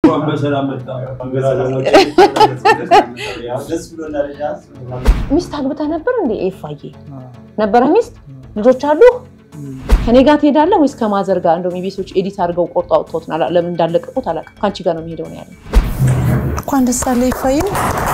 እንኳን በሰላም መጣ። ደስ ብሎናል። ሚስት አግብተህ ነበር እንዴ? ኤፋዬ ነበረ ሚስት ልጆች አሉ? ከኔ ጋር ትሄዳለህ ወይስ ከማዘር ጋር? እንደውም የቤቶች ኤዲት አድርገው ቆርጦ አውጥተውት ነው። አላ- ለምን እንዳለቀቁት አላውቅም። ከአንቺ ጋር ነው የሚሄደው ነው ያለ። እንኳን ደስ አለ ይፋይም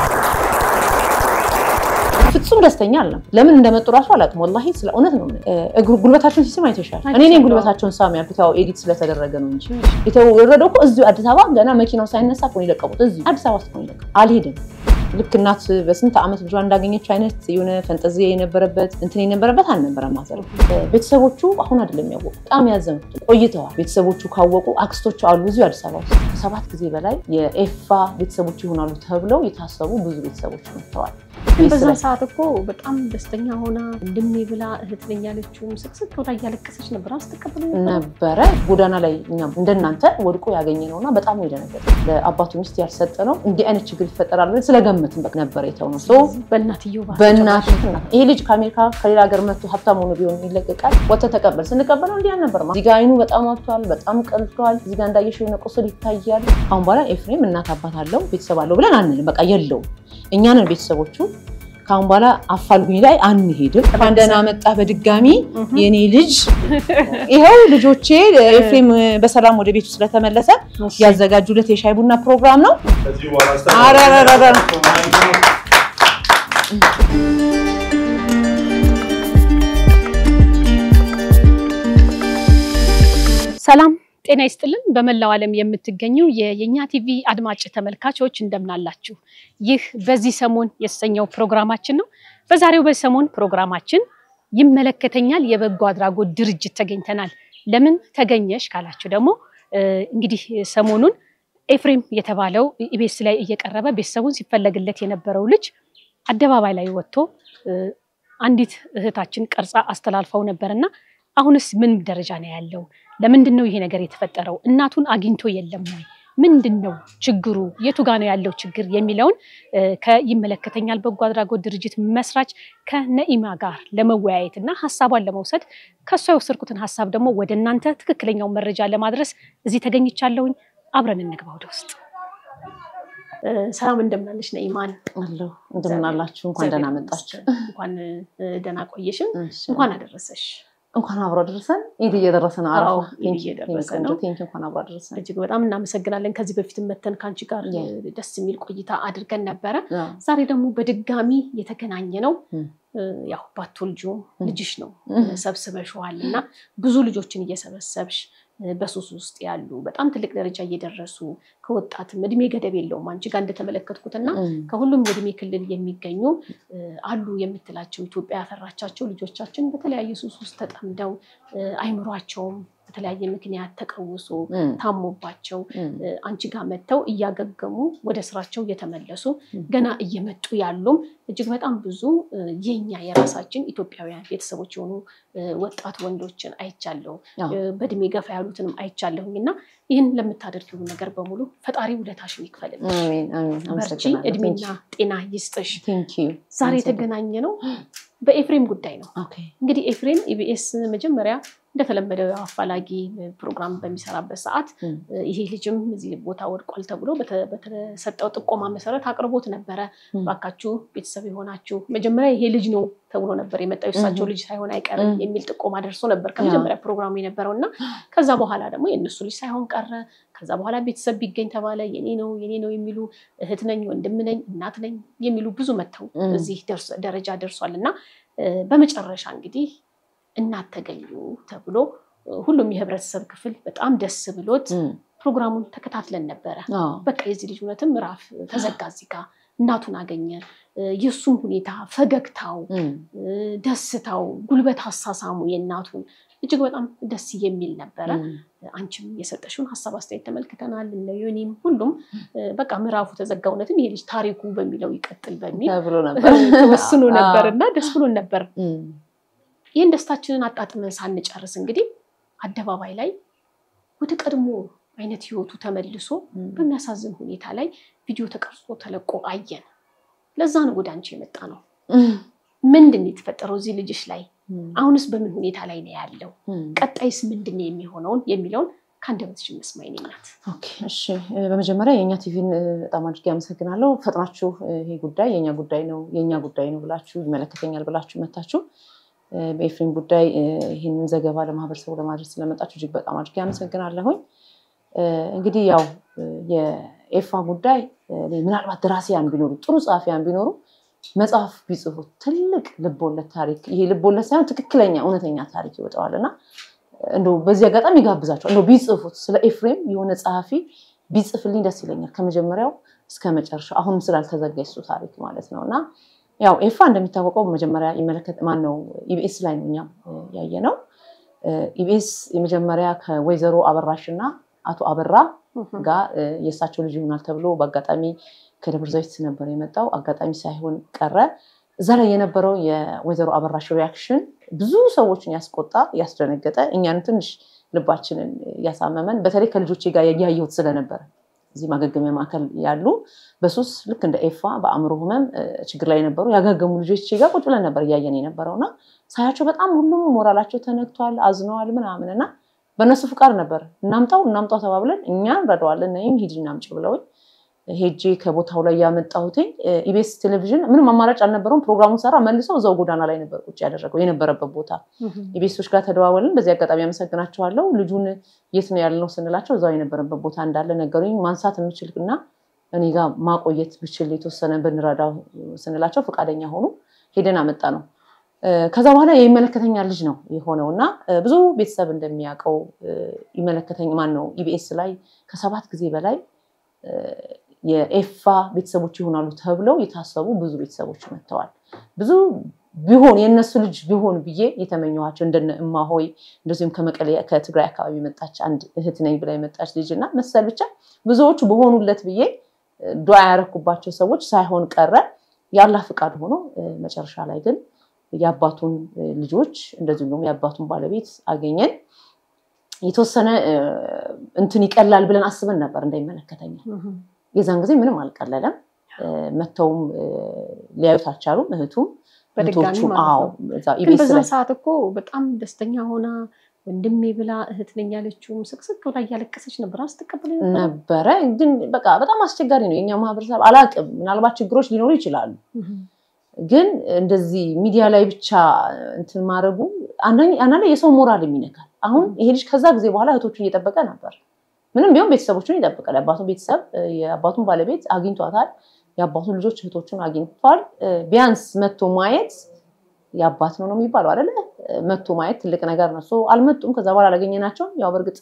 ፍጹም ደስተኛ አለም። ለምን እንደመጡ ራሱ አላውቅም። ወላሂ ስለ እውነት ነው። እግሩ ጉልበታቸውን ሲስም አይተሻል። እኔ ነኝ ጉልበታቸውን ሳም ያልኩት ያው ኤዲት ስለተደረገ ነው እንጂ የተወረደው እኮ እዚሁ አዲስ አበባ ገና መኪናው ሳይነሳ እኮ ነው የለቀቁት። እዚሁ አዲስ አበባ ውስጥ ነው የለቀቁት። አልሄድም ልክ እናት በስንት ዓመት ልጇ እንዳገኘችው አይነት የሆነ ፈንጠዚያ የነበረበት እንትን የነበረበት አልነበረም። ማዘር ቤተሰቦቹ አሁን አይደለም ያወቁ፣ በጣም ያዘኑት ቆይተዋል። ቤተሰቦቹ ካወቁ አክስቶቹ አሉ እዚሁ አዲስ አበባ ውስጥ ከሰባት ጊዜ በላይ የኤፋ ቤተሰቦች ይሆናሉ ተብለው የታሰቡ ብዙ ቤተሰቦች መጥተዋል። ግን በዛን ሰዓት እኮ በጣም ደስተኛ ሆና ወንድሜ ብላ እህት ነኝ ያለችውም ስቅስቅ ብላ እያለቀሰች ነበር። አስተቀብለ ነበረ ጎዳና ላይ እኛም እንደናንተ ወድቆ ያገኘ ነው እና በጣም ነው የደነገጠ። ለአባቱ ሚስት ያልሰጠ ነው እንዲህ አይነት ችግር ይፈጠራል ብለን ስለገመትን በቃ ነበር የተው ነው በእናትየው ባህል በእናት ይሄ ልጅ ከአሜሪካ ከሌላ ሀገር መጥቶ ሀብታም ሆኖ ቢሆን ይለቀቃል። ወጥተህ ተቀበል ስንቀበለው እንዲህ አልነበረም። እዚህ ጋ አይኑ በጣም አብቷል፣ በጣም ቀልቷል። እዚህ ጋ እንዳየሽው የሆነ ቁስል ይታያል። አሁን በኋላ ኤፍሬም እናት አባት አለው ቤተሰብ አለው ብለን አንልም። በቃ የለውም። እኛንን ቤተሰቦቹ ከአሁን በኋላ አፋልጉኝ ላይ አንሄድም። እንኳን ደህና መጣህ በድጋሚ የኔ ልጅ። ይኸው ልጆቼ ኤፍሬም በሰላም ወደ ቤቱ ስለተመለሰ ያዘጋጁለት የሻይ ቡና ፕሮግራም ነው። አረረረረ ሰላም ጤና ይስጥልን። በመላው ዓለም የምትገኙ የየኛ ቲቪ አድማጭ ተመልካቾች እንደምናላችሁ። ይህ በዚህ ሰሞን የተሰኘው ፕሮግራማችን ነው። በዛሬው በዚህ ሰሞን ፕሮግራማችን ይመለከተኛል የበጎ አድራጎት ድርጅት ተገኝተናል። ለምን ተገኘሽ ካላችሁ ደግሞ እንግዲህ ሰሞኑን ኤፍሬም የተባለው ኢቢኤስ ላይ እየቀረበ ቤተሰቡን ሲፈለግለት የነበረው ልጅ አደባባይ ላይ ወጥቶ አንዲት እህታችን ቀርጻ አስተላልፈው ነበርና አሁንስ ምን ደረጃ ነው ያለው? ለምንድን ነው ይሄ ነገር የተፈጠረው? እናቱን አግኝቶ የለም ወይ? ምንድን ነው ችግሩ? የቱ ጋ ነው ያለው ችግር የሚለውን ከይመለከተኛል በጎ አድራጎት ድርጅት መስራች ከነኢማ ጋር ለመወያየት እና ሀሳቧን ለመውሰድ ከእሷ የወሰድኩትን ሀሳብ ደግሞ ወደ እናንተ ትክክለኛው መረጃ ለማድረስ እዚህ ተገኝቻለሁኝ። አብረን እንግባ ወደ ውስጥ። ሰላም እንደምናለሽ ነኢማን? አለሁ እንደምን አላችሁ? እንኳን ደህና መጣችሁ። እንኳን ደህና ቆየሽም። እንኳን አደረሰሽ። እንኳን አብሮ አደረሰን። ኢድ እየደረሰ ነው። አረፋ አዎ፣ ኢድ እየደረሰ ነው። ቴንኪ እንኳን አብሮ አደረሰን። እጅግ በጣም እናመሰግናለን። ከዚህ በፊት መተን ከአንቺ ጋር ያ። ደስ የሚል ቆይታ አድርገን ነበረ። አዎ። ዛሬ ደግሞ በድጋሚ የተገናኘ ነው። እም። ያው ባትወልጂውም እም። ልጅሽ ነው እም። ሰብስበሽዋል እና ብዙ ልጆችን እየሰበሰብሽ በሱስ ውስጥ ያሉ በጣም ትልቅ ደረጃ እየደረሱ ከወጣትም እድሜ ገደብ የለውም አንቺ ጋር እንደተመለከትኩት እና እም። ከሁሉም የእድሜ ክልል የሚገኙ እ፣ አሉ የምትላቸው ኢትዮጵያ ያፈራቻቸው ልጆቻችን በተለያየ ሱስ ውስጥ ተጠምደው እ፣ አይምሯቸውም በተለያየ ምክንያት ተቀውሶ እም። ታሞባቸው እም። እ፣ አንቺ ጋር መጥተው እያገገሙ ወደ ስራቸው እየተመለሱ እም። ገና እየመጡ ያሉም እጅግ በጣም ብዙ እ፣ የኛ የራሳችን ኢትዮጵያውያን ቤተሰቦች የሆኑ እ፣ ወጣት ወንዶችን አይቻለሁ። አዎ። እ፣ በእድሜ ገፋ ያሉትንም አይቻለሁኝ እና ይህን ለምታደርጊው ነገር በሙሉ ፈጣሪ ውለታሽን ይክፈልልሽ። አሜን አሜን። በርቺ፣ አመሰግናለሁ። እድሜና ጤና ይስጥሽ። ቴንኪ ዛሬ የተገናኘ ነው በኤፍሬም ጉዳይ ነው። ኦኬ እንግዲህ ኤፍሬም ኢቢኤስ መጀመሪያ እንደተለመደው ያው አፋላጊ ፕሮግራም በሚሰራበት ሰዓት እም። ይሄ ልጅም እዚህ ቦታ ወድቋል ተብሎ በተ- በተሰጠው ጥቆማ መሰረት አቅርቦት ነበረ። እም። ባካችሁ ቤተሰብ የሆናችሁ መጀመሪያ ይሄ ልጅ ነው ተብሎ ነበር የመጣው የእሳቸው እም። ልጅ ሳይሆን አይቀርም እም። የሚል ጥቆማ ደርሶ ነበር ከመጀመሪያ ፕሮግራሙ የነበረው እና ከዛ በኋላ ደግሞ የእነሱ ልጅ ሳይሆን ቀረ። ከዛ በኋላ ቤተሰብ ቢገኝ ተባለ። የኔ ነው የኔ ነው የሚሉ እህት ነኝ፣ ወንድም ነኝ፣ እናት ነኝ የሚሉ ብዙ መጥተው እም። እዚህ ደርሶ- ደረጃ ደርሷል እና እ፣ በመጨረሻ እንግዲህ እናት ተገኙ ተብሎ እ፣ ሁሉም የህብረተሰብ ክፍል በጣም ደስ ብሎት እም። ፕሮግራሙን ተከታትለን ነበረ። አዎ። በቃ የዚህ ልጅ እውነትም ምዕራፍ ተዘጋ። እዚህ ጋ እናቱን አገኘ። እ፣ የእሱም ሁኔታ ፈገግታው፣ እም። እ፣ ደስታው፣ ጉልበት አሳሳሙ የእናቱን እጅግ በጣም ደስ የሚል ነበረ። እም። አንቺም የሰጠሽውን ሀሳብ አስተያየት ተመልክተናል። እነ ዮኒም ሁሉም እ፣ በቃ ምዕራፉ ተዘጋ፣ እውነትም ይሄ ልጅ ታሪኩ በሚለው ይቀጥል በሚል ተብሎ ነበር ተወስኖ ነበር አዎ። እና ደስ ብሎን ነበር። እም። ይህን ደስታችንን አጣጥመን ሳንጨርስ እንግዲህ አደባባይ ላይ ወደ ቀድሞ አይነት ህይወቱ ተመልሶ እም። በሚያሳዝን ሁኔታ ላይ ቪዲዮ ተቀርጾ ተለቆ አየን። ለዛ ነው ወደ አንቺ የመጣ ነው። እም። ምንድን ነው የተፈጠረው እዚህ ልጅሽ ላይ? እም። አሁንስ በምን ሁኔታ ላይ ነው ያለው? እም። ቀጣይስ ምንድን ነው የሚሆነውን የሚለውን ከአንደበትሽ እንስማ የኔ እናት። ኦኬ፣ እሺ። በመጀመሪያ የእኛ ቲቪን በጣም አድርጌ አመሰግናለሁ። ፈጥናችሁ ይሄ ጉዳይ የእኛ ጉዳይ ነው የእኛ ጉዳይ ነው ብላችሁ ይመለከተኛል ብላችሁ መታችሁ በኤፍሬም ጉዳይ ይህንን ዘገባ ለማህበረሰቡ ለማድረስ ስለመጣችሁ እጅግ በጣም አድርጌ አመሰግናለሁኝ። እንግዲህ ያው የኤፋ ጉዳይ ምናልባት ደራሲያን ቢኖሩ ጥሩ ጸሐፊያን ቢኖሩ መጽሐፍ ቢጽፉ ትልቅ ልቦለድ ታሪክ ይሄ ልቦለድ ሳይሆን ትክክለኛ እውነተኛ ታሪክ ይወጣዋል እና እንደው በዚህ አጋጣሚ ይጋብዛቸዋል እንደው ቢጽፉት ስለ ኤፍሬም የሆነ ጸሐፊ ቢጽፍልኝ ደስ ይለኛል ከመጀመሪያው እስከ መጨረሻው አሁንም ስላልተዘጋ የሱ ታሪክ ማለት ነው እና ያው ኤፋ እንደሚታወቀው መጀመሪያ ይመለከት ማን ነው ኢቢኤስ ላይ ነው እኛም ያየ ነው ኢቢኤስ የመጀመሪያ ከወይዘሮ አበራሽ እና አቶ አበራ ጋር የእሳቸው ልጅ ይሆናል ተብሎ በአጋጣሚ ከደብረ ዘይት ነበር የመጣው አጋጣሚ ሳይሆን ቀረ እዛ ላይ የነበረው የወይዘሮ አበራሽ ሪያክሽን ብዙ ሰዎችን ያስቆጣ ያስደነገጠ እኛን ትንሽ ልባችንን ያሳመመን በተለይ ከልጆቼ ጋር ያየሁት ስለነበረ እዚህ ማገገሚያ ማዕከል ያሉ በሱስ ልክ እንደ ኤፋ በአእምሮ ህመም ችግር ላይ የነበሩ ያገገሙ ልጆች ጋር ቁጭ ብለን ነበር እያየን የነበረው እና ሳያቸው በጣም ሁሉም ሞራላቸው ተነክቷል፣ አዝነዋል ምናምን እና በእነሱ ፍቃድ ነበር እናምጣው እናምጣው ተባብለን እኛ እንረዳዋለን ነይም ሂድ እናምጭ ብለውኝ ሄጄ ከቦታው ላይ ያመጣሁትኝ ኢቤስ ቴሌቪዥን ምንም አማራጭ አልነበረውም። ፕሮግራሙን ሰራ መልሰው እዛው ጎዳና ላይ ነበር ቁጭ ያደረገው የነበረበት ቦታ። ኢቤሶች ጋር ተደዋወልን። በዚህ አጋጣሚ አመሰግናቸዋለሁ። ልጁን የት ነው ያልነው ስንላቸው እዛው የነበረበት ቦታ እንዳለ ነገሩኝ። ማንሳት የምችል እና እኔ ጋር ማቆየት ብችል የተወሰነ ብንረዳው ስንላቸው ፈቃደኛ ሆኑ። ሄደን አመጣ ነው። ከዛ በኋላ የሚመለከተኛ ልጅ ነው የሆነው እና ብዙ ቤተሰብ እንደሚያውቀው ይመለከተኝ ማን ነው ኢቢኤስ ላይ ከሰባት ጊዜ በላይ የኤፋ ቤተሰቦች ይሆናሉ ተብለው የታሰቡ ብዙ ቤተሰቦች መጥተዋል። ብዙ ቢሆን የእነሱ ልጅ ቢሆን ብዬ የተመኘኋቸው እንደነ እማሆይ እንደዚሁም ከመቀሌ ከትግራይ አካባቢ የመጣች አንድ እህት ነኝ ብላ የመጣች ልጅ እና መሰል ብቻ ብዙዎቹ በሆኑለት ብዬ ዱዓ ያረኩባቸው ሰዎች ሳይሆን ቀረ። የአላህ ፍቃድ ሆኖ መጨረሻ ላይ ግን የአባቱን ልጆች እንደዚሁም ደግሞ የአባቱን ባለቤት አገኘን። የተወሰነ እንትን ይቀላል ብለን አስበን ነበር እንዳይመለከተኛል። የዛን ጊዜ ምንም አልቀለለም። መተውም ሊያዩት አልቻሉም። እህቱም በድጋሚ ማለት ነው። ግን በዛን ሰዓት እኮ በጣም ደስተኛ ሆና ወንድሜ ብላ እህት ነኝ ያለችውም ስቅስቅ ብላ እያለቀሰች ነበር። ስትቀበል ነበረ። ግን በቃ በጣም አስቸጋሪ ነው የኛ ማህበረሰብ። አላቅም፣ ምናልባት ችግሮች ሊኖሩ ይችላሉ። ግን እንደዚህ ሚዲያ ላይ ብቻ እንትን ማድረጉ አንዳንዴ የሰው ሞራል የሚነካል። አሁን ይሄ ልጅ ከዛ ጊዜ በኋላ እህቶቹን እየጠበቀ ነበር። ምንም ቢሆን ቤተሰቦቹን ይጠብቃል። የአባቱን ቤተሰብ የአባቱን ባለቤት አግኝቷታል። የአባቱን ልጆች እህቶቹን አግኝቷል። ቢያንስ መቶ ማየት የአባት ነው ነው የሚባለው አይደለ? መቶ ማየት ትልቅ ነገር ነው። አልመጡም። ከዛ በኋላ አላገኘናቸውም። ያው በእርግጥ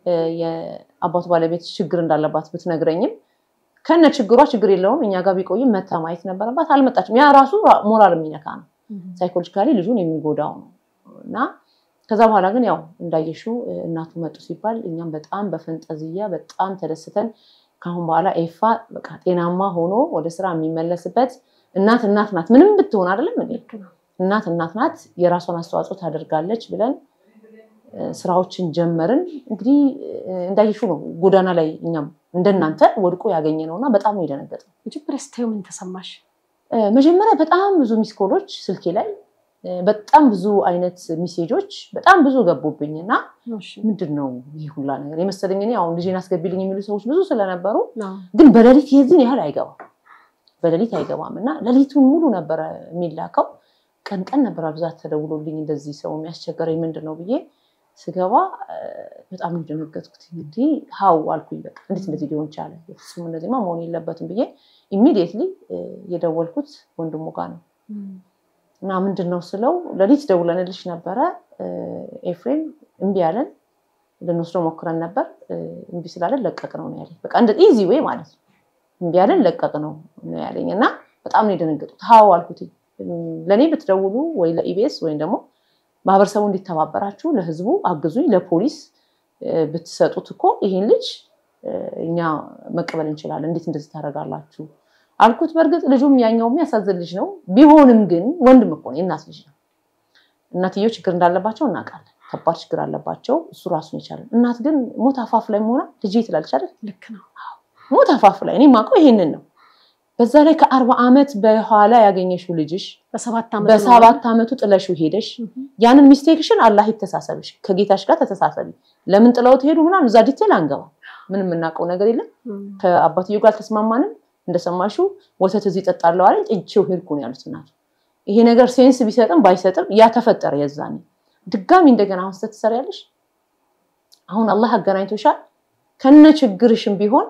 የአባቱ ባለቤት ችግር እንዳለባት ብትነግረኝም ከነ ችግሯ ችግር የለውም እኛ ጋር ቢቆይም መታ ማየት ነበረባት። አልመጣችም። ያ ራሱ ሞራል የሚነካ ነው። ሳይኮሎጂካሊ ልጁን የሚጎዳው ነው እና ከዛ በኋላ ግን ያው እንዳየሽው እናቱ መጡ ሲባል እኛም በጣም በፈንጠዝያ በጣም ተደስተን ከአሁን በኋላ ኤፋ በቃ ጤናማ ሆኖ ወደ ስራ የሚመለስበት እናት እናት ናት፣ ምንም ብትሆን አይደለም እናት እናት ናት፣ የራሷን አስተዋጽኦ ታደርጋለች ብለን ስራዎችን ጀመርን። እንግዲህ እንዳየሽው ነው ጎዳና ላይ እኛም እንደናንተ ወድቆ ያገኘ ነው እና በጣም ነው የደነገጥነው። መጀመሪያ ስታዩ ምን ተሰማሽ? መጀመሪያ በጣም ብዙ ሚስኮሎች ስልኬ ላይ በጣም ብዙ አይነት ሚሴጆች በጣም ብዙ ገቡብኝ እና ምንድን ነው ይህ ሁላ ነገር የመሰለኝ እኔ አሁን ልጄን አስገቢልኝ የሚሉ ሰዎች ብዙ ስለነበሩ፣ ግን በሌሊት የዚህን ያህል አይገባም፣ በሌሊት አይገባም እና ሌሊቱን ሙሉ ነበረ የሚላከው። ቀን ቀን ነበር ብዛት ተደውሎልኝ እንደዚህ ሰው የሚያስቸገረኝ ምንድን ነው ብዬ ስገባ በጣም የደነገጥኩት። እንግዲህ ሀው አልኩኝ፣ በቃ እንዴት እንደዚህ ሊሆን ቻለ? ፍጹም እንደዚህማ መሆን የለበትም ብዬ ኢሚዲየትሊ የደወልኩት ወንድሙ ጋር ነው እና ምንድን ነው ስለው ሌሊት ደውለንልሽ ነበረ ኤፍሬም እምቢ ያለን ልንወስደው ሞክረን ነበር እምቢ ስላለን ለቀቅ ነው ነው ያለኝ። በቃ እንደ ኢዚ ዌይ ማለት ነው እምቢ ያለን ለቀቅ ነው ነው ያለኝ እና በጣም ነው የደነገጡት። ሀው አልኩት ለእኔ ብትደውሉ ወይ ለኢቢኤስ ወይም ደግሞ ማህበረሰቡ እንዲተባበራችሁ ለህዝቡ አግዙኝ፣ ለፖሊስ ብትሰጡት እኮ ይሄን ልጅ እኛ መቀበል እንችላለን። እንዴት እንደዚህ ታደርጋላችሁ አልኩት። በእርግጥ ልጁም ያኛው የሚያሳዝን ልጅ ነው። ቢሆንም ግን ወንድም እኮ ነው፣ የእናት ልጅ ነው። እናትየው ችግር እንዳለባቸው እናውቃለን። ከባድ ችግር አለባቸው። እሱ ራሱን ይቻላል። እናት ግን ሞት አፋፍ ላይ መሆና ልጅ ትላለች አይደል? ልክ ነው። ሞት አፋፍ ላይ እኔ የማውቀው ይሄንን ነው። በዛ ላይ ከአርባ ዓመት በኋላ ያገኘሽው ልጅሽ በሰባት ዓመት በሰባት ዓመቱ ጥለሽው ሄደሽ ያንን ሚስቴክሽን አላህ ይተሳሰብሽ፣ ከጌታሽ ጋር ተተሳሰቢ። ለምን ጥለው ትሄዱ ምናምን እዛ ዲቴል አንገባ። ምንም የምናውቀው ነገር የለም። ከአባትየው ጋር አልተስማማንም። እንደሰማሽው ወተት እዚህ እጠጣለሁ አለኝ። ጥቼው ሄድኩ ነው ያሉት እናቱ። ይሄ ነገር ሴንስ ቢሰጥም ባይሰጥም ያ ተፈጠረ። የዛኔ ድጋሚ እንደገና አሁን ስተት ትሰሪያለሽ። አሁን አላህ አገናኝቶሻል። ከነ ችግርሽም ቢሆን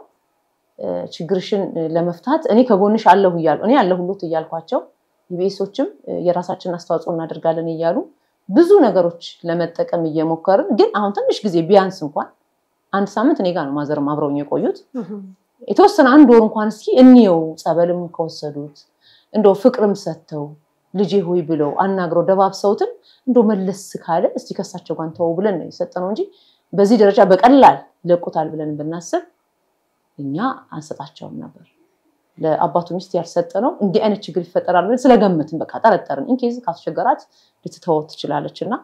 ችግርሽን ለመፍታት እኔ ከጎንሽ አለሁ እያሉ እኔ አለሁሎት እያልኳቸው ኢቢኤሶችም የራሳችንን አስተዋጽኦ እናደርጋለን እያሉ ብዙ ነገሮች ለመጠቀም እየሞከርን ግን አሁን ትንሽ ጊዜ ቢያንስ እንኳን አንድ ሳምንት እኔ ጋር ነው ማዘርም አብረውኝ የቆዩት የተወሰነ አንድ ወር እንኳን እስኪ እንየው ጸበልም ከወሰዱት እንደው ፍቅርም ሰጥተው ልጄ ሆይ ብለው አናግረው ደባብሰውትን እንደው መለስ ካለ እስቲ ከሳቸው ጋር ተወው ብለን ነው የሰጠነው እንጂ በዚህ ደረጃ በቀላል ይለቁታል ብለን ብናስብ እኛ አንሰጣቸውም ነበር። ለአባቱ ሚስት ያልሰጠነው እንዲህ አይነት ችግር ይፈጠራል ብለን ስለገመትን በቃ ጠረጠርን። ኢንኬዝ ካስቸገራት ልትተወው ትችላለች እና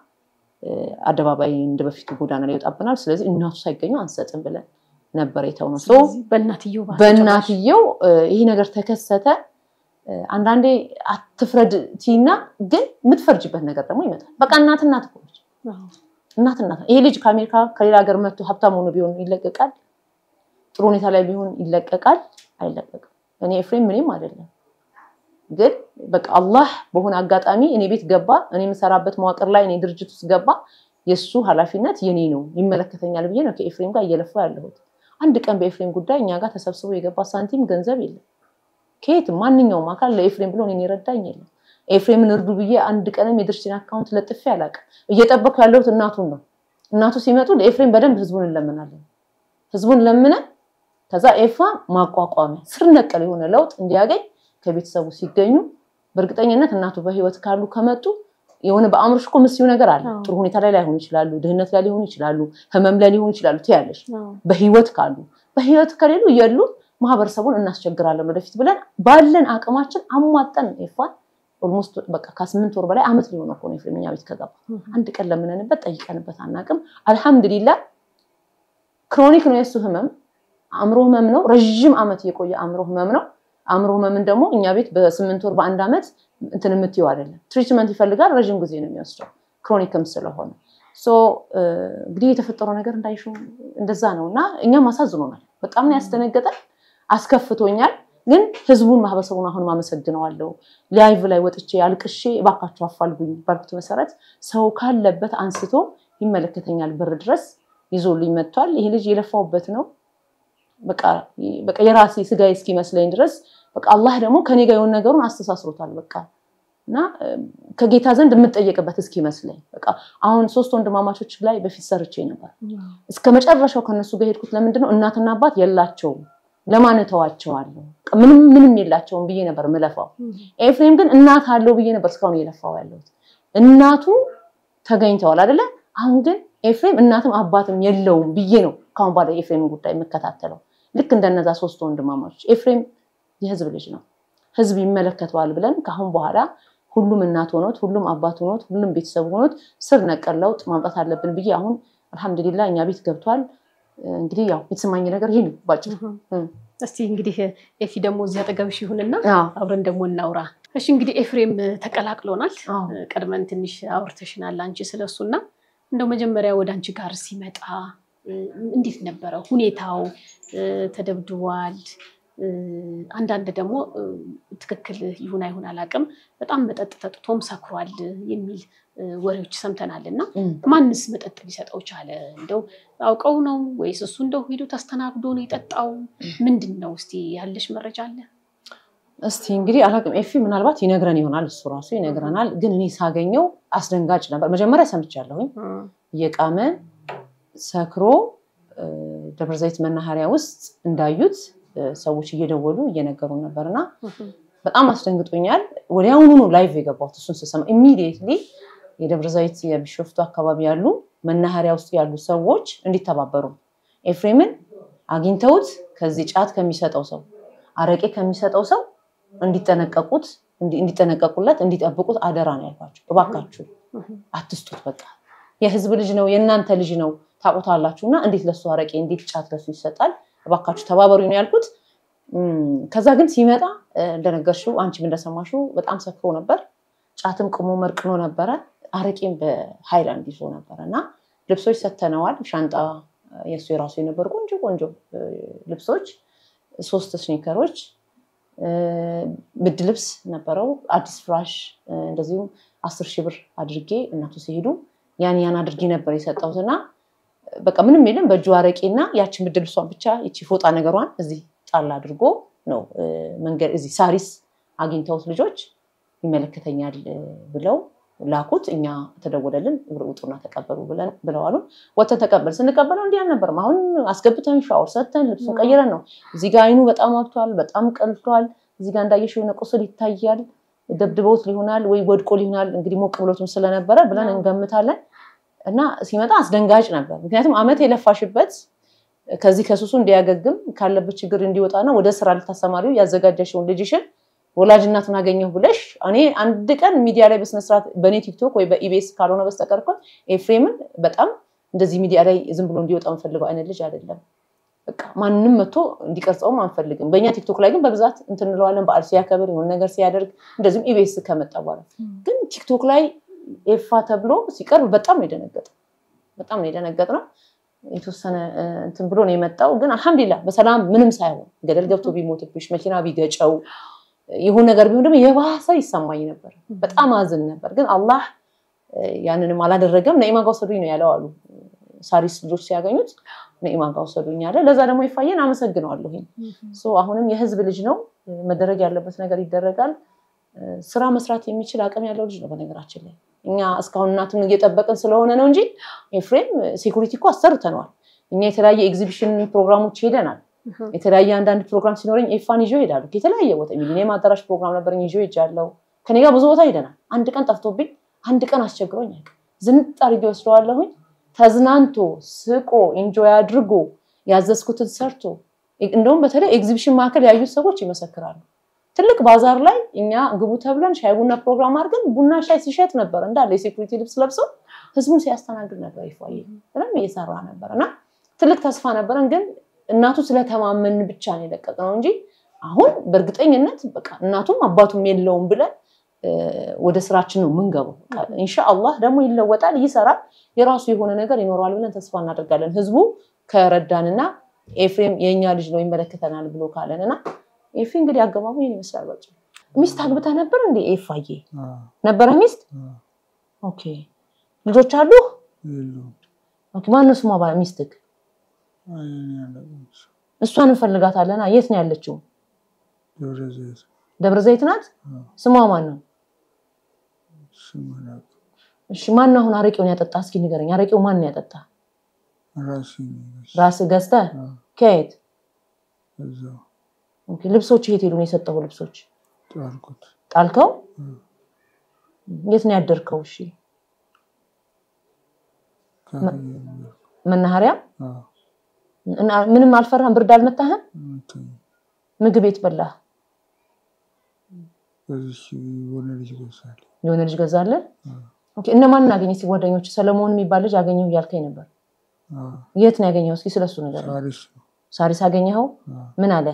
አደባባይ እንደ በፊቱ ጎዳና ላይ ይወጣብናል። ስለዚህ እናቱ ሳይገኙ አንሰጥም ብለን ነበር የተውነው። ሶ በእናትየው በእናትየው ይህ ነገር ተከሰተ። አንዳንዴ አትፍረድ ቲና ግን የምትፈርጅበት ነገር ደግሞ ይመጣል። በቃ እናት እናት እኮ ነች። እናት እናት ይሄ ልጅ ከአሜሪካ ከሌላ ሀገር መጥቶ ሀብታም ሆኖ ቢሆን ይለቀቃል? ጥሩ ሁኔታ ላይ ቢሆን ይለቀቃል? አይለቀቅም። እኔ ኤፍሬም ምንም አይደለም፣ ግን በቃ አላህ በሆነ አጋጣሚ እኔ ቤት ገባ፣ እኔ የምሰራበት መዋቅር ላይ እኔ ድርጅት ውስጥ ገባ። የእሱ ኃላፊነት የኔ ነው ይመለከተኛል ብዬ ነው ከኤፍሬም ጋር እየለፋ ያለሁት። አንድ ቀን በኤፍሬም ጉዳይ እኛ ጋር ተሰብስቦ የገባ ሳንቲም ገንዘብ የለም ከየትም ማንኛውም አካል ለኤፍሬም ብሎ እኔን የረዳኝ የለም። ኤፍሬምን እርዱ ብዬ አንድ ቀንም የድርጅቴን አካውንት ለጥፌ አላውቅም። እየጠበኩ ያለሁት እናቱን ነው። እናቱ ሲመጡ ለኤፍሬም በደንብ ህዝቡን እንለምናለን። ህዝቡን ለምነን ከዛ ኤፋ ማቋቋሚያ ስር ነቀል የሆነ ለውጥ እንዲያገኝ ከቤተሰቡ ሲገኙ በእርግጠኝነት እናቱ በህይወት ካሉ ከመጡ የሆነ በአእምሮሽ እኮ ምስዩ ነገር አለ። ጥሩ ሁኔታ ላይ ላይሆኑ ይችላሉ፣ ድህነት ላይ ሊሆኑ ይችላሉ፣ ህመም ላይ ሊሆኑ ይችላሉ ትያለሽ። በህይወት ካሉ በህይወት ከሌሉ የሉ ማህበረሰቡን እናስቸግራለን ወደፊት ብለን ባለን አቅማችን አሟጠን ኤፋን ኦልሞስት በቃ ከስምንት ወር በላይ አመት ሊሆነ እኮ ነው ኤፍሬም እኛ ቤት ከገባ። አንድ ቀን ለምነንበት ጠይቀንበት አናውቅም። አልሐምዱሊላ ክሮኒክ ነው የእሱ ህመም፣ አእምሮ ህመም ነው። ረዥም አመት የቆየ አእምሮ ህመም ነው። አእምሮ ህመምን ደግሞ እኛ ቤት በስምንት ወር በአንድ አመት እንትን የምትይው አይደለም። ትሪትመንት ይፈልጋል። ረዥም ጊዜ ነው የሚወስደው ክሮኒክም ስለሆነ እንግዲህ የተፈጠረው ነገር እንዳይሹ እንደዛ ነው እና እኛም አሳዝኖናል። በጣም ነው ያስደነገጠን፣ አስከፍቶኛል። ግን ህዝቡን ማህበረሰቡን አሁንም አመሰግነዋለሁ። ላይቭ ላይ ወጥቼ አልቅሼ እባካችሁ አፋልጉኝ ባልኩት መሰረት ሰው ካለበት አንስቶ ይመለከተኛል በር ድረስ ይዞልኝ መጥቷል። ይሄ ልጅ የለፋውበት ነው። በቃ የራሴ ስጋዬ እስኪመስለኝ ድረስ በቃ አላህ ደግሞ ከኔ ጋር የሆነ ነገሩን አስተሳስሮታል። በቃ እና ከጌታ ዘንድ የምጠየቅበት እስኪመስለኝ በቃ አሁን ሶስት ወንድማማቾች ላይ በፊት ሰርቼ ነበር። እስከ መጨረሻው ከነሱ ጋር ሄድኩት። ለምንድነው እናትና አባት የላቸውም ለማን እተዋቸዋለሁ? ምንም ምንም የላቸውም ብዬ ነበር ምለፋው። ኤፍሬም ግን እናት አለው ብዬ ነበር እስካሁን እየለፋው ያለሁት። እናቱ ተገኝተዋል አይደለ? አሁን ግን ኤፍሬም እናትም አባትም የለውም ብዬ ነው ከአሁን በኋላ የኤፍሬምን ጉዳይ የምከታተለው። ልክ እንደነዛ ሶስት ወንድማማቾች ኤፍሬም የህዝብ ልጅ ነው፣ ህዝብ ይመለከተዋል ብለን ከአሁን በኋላ ሁሉም እናት ሆኖት፣ ሁሉም አባት ሆኖት፣ ሁሉም ቤተሰብ ሆኖት ስር ነቀል ለውጥ ማምጣት አለብን ብዬ አሁን አልሐምዱሊላ እኛ ቤት ገብቷል። እንግዲህ ያው የተሰማኝ ነገር ይሄ ነው ባጭሩ። እስቲ እንግዲህ ኤፊ ደግሞ እዚህ አጠገብሽ ይሁንና አብረን ደግሞ እናውራ። እሺ እንግዲህ ኤፍሬም ተቀላቅሎናል። ቀድመን ትንሽ አውርተሽናል አንቺ ስለሱና እንደው መጀመሪያ ወደ አንቺ ጋር ሲመጣ እንዴት ነበረ ሁኔታው? ተደብድቧል። አንዳንድ ደግሞ ትክክል ይሁን አይሁን አላውቅም፣ በጣም መጠጥ ጠጥቶም ሰክሯል የሚል ወሬዎች ሰምተናል። እና ማንስ መጠጥ ሊሰጠው ቻለ? እንደው አውቀው ነው ወይስ እሱ እንደው ሂዶ ተስተናግዶ ነው የጠጣው? ምንድን ነው? እስቲ ያለሽ መረጃ አለ? እስቲ እንግዲህ አላውቅም። ኤፊ ምናልባት ይነግረን ይሆናል፣ እሱ ራሱ ይነግረናል። ግን እኔ ሳገኘው አስደንጋጭ ነበር። መጀመሪያ ሰምቻለሁኝ እየቃመ ሰክሮ ደብረ ዘይት መናኸሪያ ውስጥ እንዳዩት ሰዎች እየደወሉ እየነገሩ ነበር እና በጣም አስደንግጦኛል። ወዲያውኑ ነው ላይቭ የገባሁት እሱን ስሰማ ኢሚዲየትሊ የደብረ ዘይት የቢሾፍቱ አካባቢ ያሉ መናኸሪያ ውስጥ ያሉ ሰዎች እንዲተባበሩ ኤፍሬምን አግኝተውት ከዚህ ጫት ከሚሰጠው ሰው አረቄ ከሚሰጠው ሰው እንዲጠነቀቁት እንዲጠነቀቁለት እንዲጠብቁት አደራ ነው ያልኳቸው። እባካችሁ አትስጡት፣ በቃ የህዝብ ልጅ ነው የእናንተ ልጅ ነው ታውቁታላችሁ እና እንዴት ለሱ አረቄ እንዴት ጫት ለሱ ይሰጣል? እባካችሁ ተባበሩ ነው ያልኩት። ከዛ ግን ሲመጣ እንደነገርሽው አንቺም እንደሰማሽው በጣም ሰክሮ ነበር። ጫትም ቅሞ መርቅኖ ነበረ። አረቄም በሃይላንድ ይዞ ነበረ እና ልብሶች ሰተነዋል። ሻንጣ የእሱ የራሱ የነበሩ ቆንጆ ቆንጆ ልብሶች፣ ሶስት ስኒከሮች፣ ብድ ልብስ ነበረው፣ አዲስ ፍራሽ፣ እንደዚሁም አስር ሺህ ብር አድርጌ እናቱ ሲሄዱ ያን ያን አድርጌ ነበር የሰጠሁት እና በቃ ምንም የለም በእጁ አረቄና ያችን ብድ ልብሷን ብቻ ይቺ ፎጣ ነገሯን እዚህ ጣል አድርጎ ነው መንገድ እዚህ ሳሪስ አግኝተውት ልጆች ይመለከተኛል ብለው ላኩት። እኛ ተደወለልን፣ ውጡና ተቀበሉ ብለዋሉ። ወተን ተቀበል ስንቀበለው እንዲህ አልነበርም። አሁን አስገብተን ሻወር ሰተን ልብሱን ቀይረን ነው። እዚህ ጋ አይኑ በጣም አብቷል፣ በጣም ቀልቷል። እዚህ ጋ እንዳየሽ የሆነ ቁስል ይታያል። ደብድበውት ሊሆናል ወይ ወድቆ ሊሆናል። እንግዲህ ሞቅ ብሎትም ስለነበረ ብለን እንገምታለን። እና ሲመጣ አስደንጋጭ ነበር። ምክንያቱም አመት የለፋሽበት ከዚህ ከሱሱ እንዲያገግም ካለበት ችግር እንዲወጣና ወደ ስራ ልታሰማሪው ያዘጋጀሽውን ልጅሽን ወላጅ እናቱን አገኘሁ ብለሽ እኔ አንድ ቀን ሚዲያ ላይ በስነስርዓት በእኔ ቲክቶክ ወይ በኢቤስ ካልሆነ በስተቀር እኮ ኤፍሬምን በጣም እንደዚህ ሚዲያ ላይ ዝም ብሎ እንዲወጣ የምፈልገው አይነት ልጅ አይደለም። በቃ ማንም መጥቶ እንዲቀርጸውም አንፈልግም። በእኛ ቲክቶክ ላይ ግን በብዛት እንትን እንለዋለን። በዓል ሲያከብር የሆነ ነገር ሲያደርግ፣ እንደዚሁም ኢቤስ ከመጣ በኋላ ግን ቲክቶክ ላይ ኤፋ ተብሎ ሲቀርብ በጣም ነው የደነገጠ በጣም ነው የደነገጥ ነው። የተወሰነ እንትን ብሎ ነው የመጣው። ግን አልሐምዱሊላ በሰላም ምንም ሳይሆን ገደል ገብቶ ቢሞትብሽ መኪና ቢገጨው ይሁን ነገር ቢሆን ደግሞ የባሰ ይሰማኝ ነበር። በጣም አዝን ነበር። ግን አላህ ያንንም አላደረገም። ነኢማ ጋ ውሰዱኝ ነው ያለው አሉ ሳሪስ ልጆች ሲያገኙት ነኢማ ጋ ውሰዱኝ አለ። ለዛ ደግሞ ይፋየን አመሰግነዋለሁኝ። አሁንም የህዝብ ልጅ ነው፣ መደረግ ያለበት ነገር ይደረጋል። ስራ መስራት የሚችል አቅም ያለው ልጅ ነው። በነገራችን ላይ እኛ እስካሁን እናቱን እየጠበቅን ስለሆነ ነው እንጂ ኤፍሬም ሴኩሪቲ እኮ አሰርተነዋል። እኛ የተለያየ ኤግዚቢሽን ፕሮግራሞች ሄደናል። የተለያየ አንዳንድ ፕሮግራም ሲኖረኝ ኤፋን ይዞ ሄዳሉ። የተለያየ ቦታ ሚሊኒየም አዳራሽ ፕሮግራም ነበረኝ ይዞ ሄጃለሁ። ከኔ ጋር ብዙ ቦታ ሄደናል። አንድ ቀን ጠፍቶብኝ፣ አንድ ቀን አስቸግሮኝ አያውቅም። ዝንጥ አድርጌ ወስደዋለሁኝ። ተዝናንቶ ስቆ ኢንጆይ አድርጎ ያዘዝኩትን ሰርቶ እንደውም በተለይ ኤግዚቢሽን ማዕከል ያዩት ሰዎች ይመሰክራሉ። ትልቅ ባዛር ላይ እኛ ግቡ ተብለን ሻይ ቡና ፕሮግራም አድርገን ቡና ሻይ ሲሸጥ ነበር። እንዳለ የሴኩሪቲ ልብስ ለብሶ ህዝቡን ሲያስተናግድ ነበር። ይፏየ ምንም እየሰራ ነበር እና ትልቅ ተስፋ ነበረን። ግን እናቱ ስለተማመን ብቻ ነው የለቀቅነው እንጂ አሁን በእርግጠኝነት በቃ እናቱም አባቱም የለውም ብለን ወደ ስራችን ነው የምንገባው። ኢንሻአላህ ደግሞ ይለወጣል፣ ይሰራል፣ የራሱ የሆነ ነገር ይኖረዋል ብለን ተስፋ እናደርጋለን። ህዝቡ ከረዳንና ኤፍሬም የእኛ ልጅ ነው ይመለከተናል ብሎ ካለን እና ኤፊ እንግዲህ አገባቡ ይህን ይመስላል። በጭ ሚስት አግብታ ነበር እንዴ? ኤፋዬ ነበረ ሚስት። ኦኬ ልጆች አሉ? ኦኬ ማነው ስሟ ሚስትክ? እሷን እንፈልጋታለን። የት ነው ያለችው? ደብረ ዘይት ናት። ስሟ ማን ነው? እሺ ማን ነው አሁን አረቄውን ያጠጣ? እስኪ ንገረኝ። አረቄው ማን ነው ያጠጣ? ራስህ ገዝተህ ከየት? ልብሶች የት ሄዱ ነው የሰጠው? ልብሶች ጣልከው? የት ነው ያደርከው? እሺ መናኸሪያ። ምንም አልፈራህም? ብርድ አልመታህም? ምግብ የት በላህ? የሆነ ልጅ ገዛለህ? እነማንን አገኘህ? እስኪ ጓደኞች ሰለሞን የሚባል ልጅ አገኘሁ እያልከኝ ነበር። የት ነው ያገኘኸው? እስኪ ስለሱ ነገር ሳሪስ አገኘኸው? ምን አለ?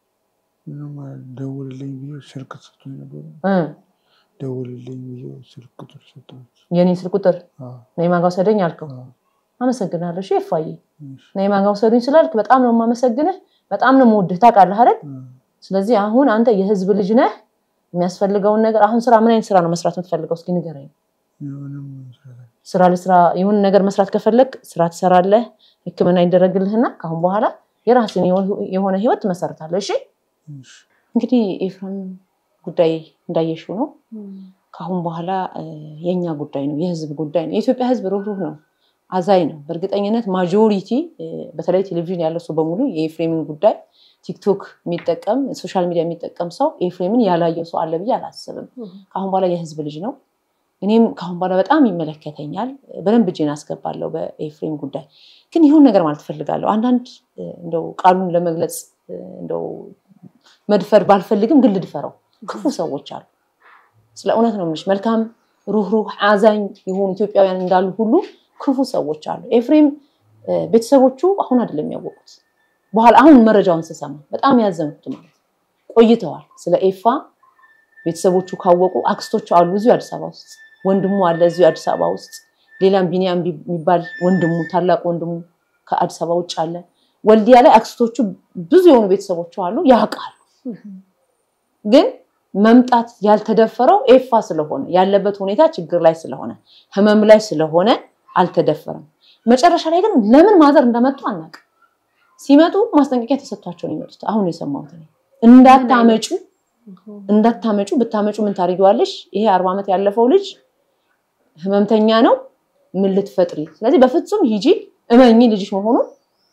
ደውልልኝ ብዬ ስልክ ሰጥቶኝ ነበር። ደውልልኝ ብዬ ስልክ ቁጥር ሰጠሁት። የኔን ስልክ ቁጥር ነይማ ጋ ውሰደኝ አልከው። አመሰግናለሁ። እሺ ይፋዬ ነይማ ጋ ውሰዱኝ ስላልክ በጣም ነው የማመሰግንህ፣ በጣም ነው የምወድህ። ታውቃለህ አይደል? ስለዚህ አሁን አንተ የህዝብ ልጅ ነህ። የሚያስፈልገውን ነገር አሁን ስራ ምን አይነት ስራ ነው መስራት የምትፈልገው? እስኪ ንገረኝ። ስራ ለስራ የሆነ ነገር መስራት ከፈለግ ስራ ትሰራለህ፣ ህክምና ይደረግልህና ከአሁን በኋላ የራስን የሆነ ህይወት ትመሰርታለህ። እሺ እንግዲህ ኤፍሬም ጉዳይ እንዳየሽው ነው። ከአሁን በኋላ የእኛ ጉዳይ ነው፣ የህዝብ ጉዳይ ነው። የኢትዮጵያ ህዝብ ሩህሩህ ነው፣ አዛኝ ነው። በእርግጠኝነት ማጆሪቲ በተለይ ቴሌቪዥን ያለው ሰው በሙሉ የኤፍሬምን ጉዳይ ቲክቶክ የሚጠቀም ሶሻል ሚዲያ የሚጠቀም ሰው ኤፍሬምን ያላየው ሰው አለ ብዬ አላስብም። ከአሁን በኋላ የህዝብ ልጅ ነው። እኔም ከአሁን በኋላ በጣም ይመለከተኛል። በደንብ እጄን አስገባለሁ በኤፍሬም ጉዳይ። ግን ይሁን ነገር ማለት እፈልጋለሁ። አንዳንድ እንደው ቃሉን ለመግለጽ እንደው መድፈር ባልፈልግም ግን ልድፈረው ክፉ ሰዎች አሉ። ስለ እውነት ነው የምልሽ። መልካም ሩህሩህ፣ አዛኝ የሆኑ ኢትዮጵያውያን እንዳሉ ሁሉ ክፉ ሰዎች አሉ። ኤፍሬም ቤተሰቦቹ አሁን አይደለም ያወቁት፣ በኋላ አሁን መረጃውን ስሰማ በጣም ያዘንኩት ማለት ቆይተዋል። ስለ ኤፋ ቤተሰቦቹ ካወቁ አክስቶቹ አሉ እዚሁ አዲስ አበባ ውስጥ፣ ወንድሙ አለ እዚሁ አዲስ አበባ ውስጥ፣ ሌላም ቢኒያም የሚባል ወንድሙ ታላቅ ወንድሙ ከአዲስ አበባ ውጭ አለ። ወልዲያ ላይ አክስቶቹ ብዙ የሆኑ ቤተሰቦቹ አሉ፣ ያውቃሉ። ግን መምጣት ያልተደፈረው ኤፋ ስለሆነ ያለበት ሁኔታ ችግር ላይ ስለሆነ ህመም ላይ ስለሆነ አልተደፈረም። መጨረሻ ላይ ግን ለምን ማዘር እንደመጡ አናውቅም። ሲመጡ ማስጠንቀቂያ ተሰጥቷቸው ነው የመጡት። አሁን የሰማሁት እኔ እንዳታመጩ እንዳታመጩ ብታመጩ ምን ታደርጊዋለሽ? ይሄ አርባ ዓመት ያለፈው ልጅ ህመምተኛ ነው፣ ምን ልትፈጥሪ? ስለዚህ በፍጹም ሂጂ እመኚ ልጅሽ መሆኑን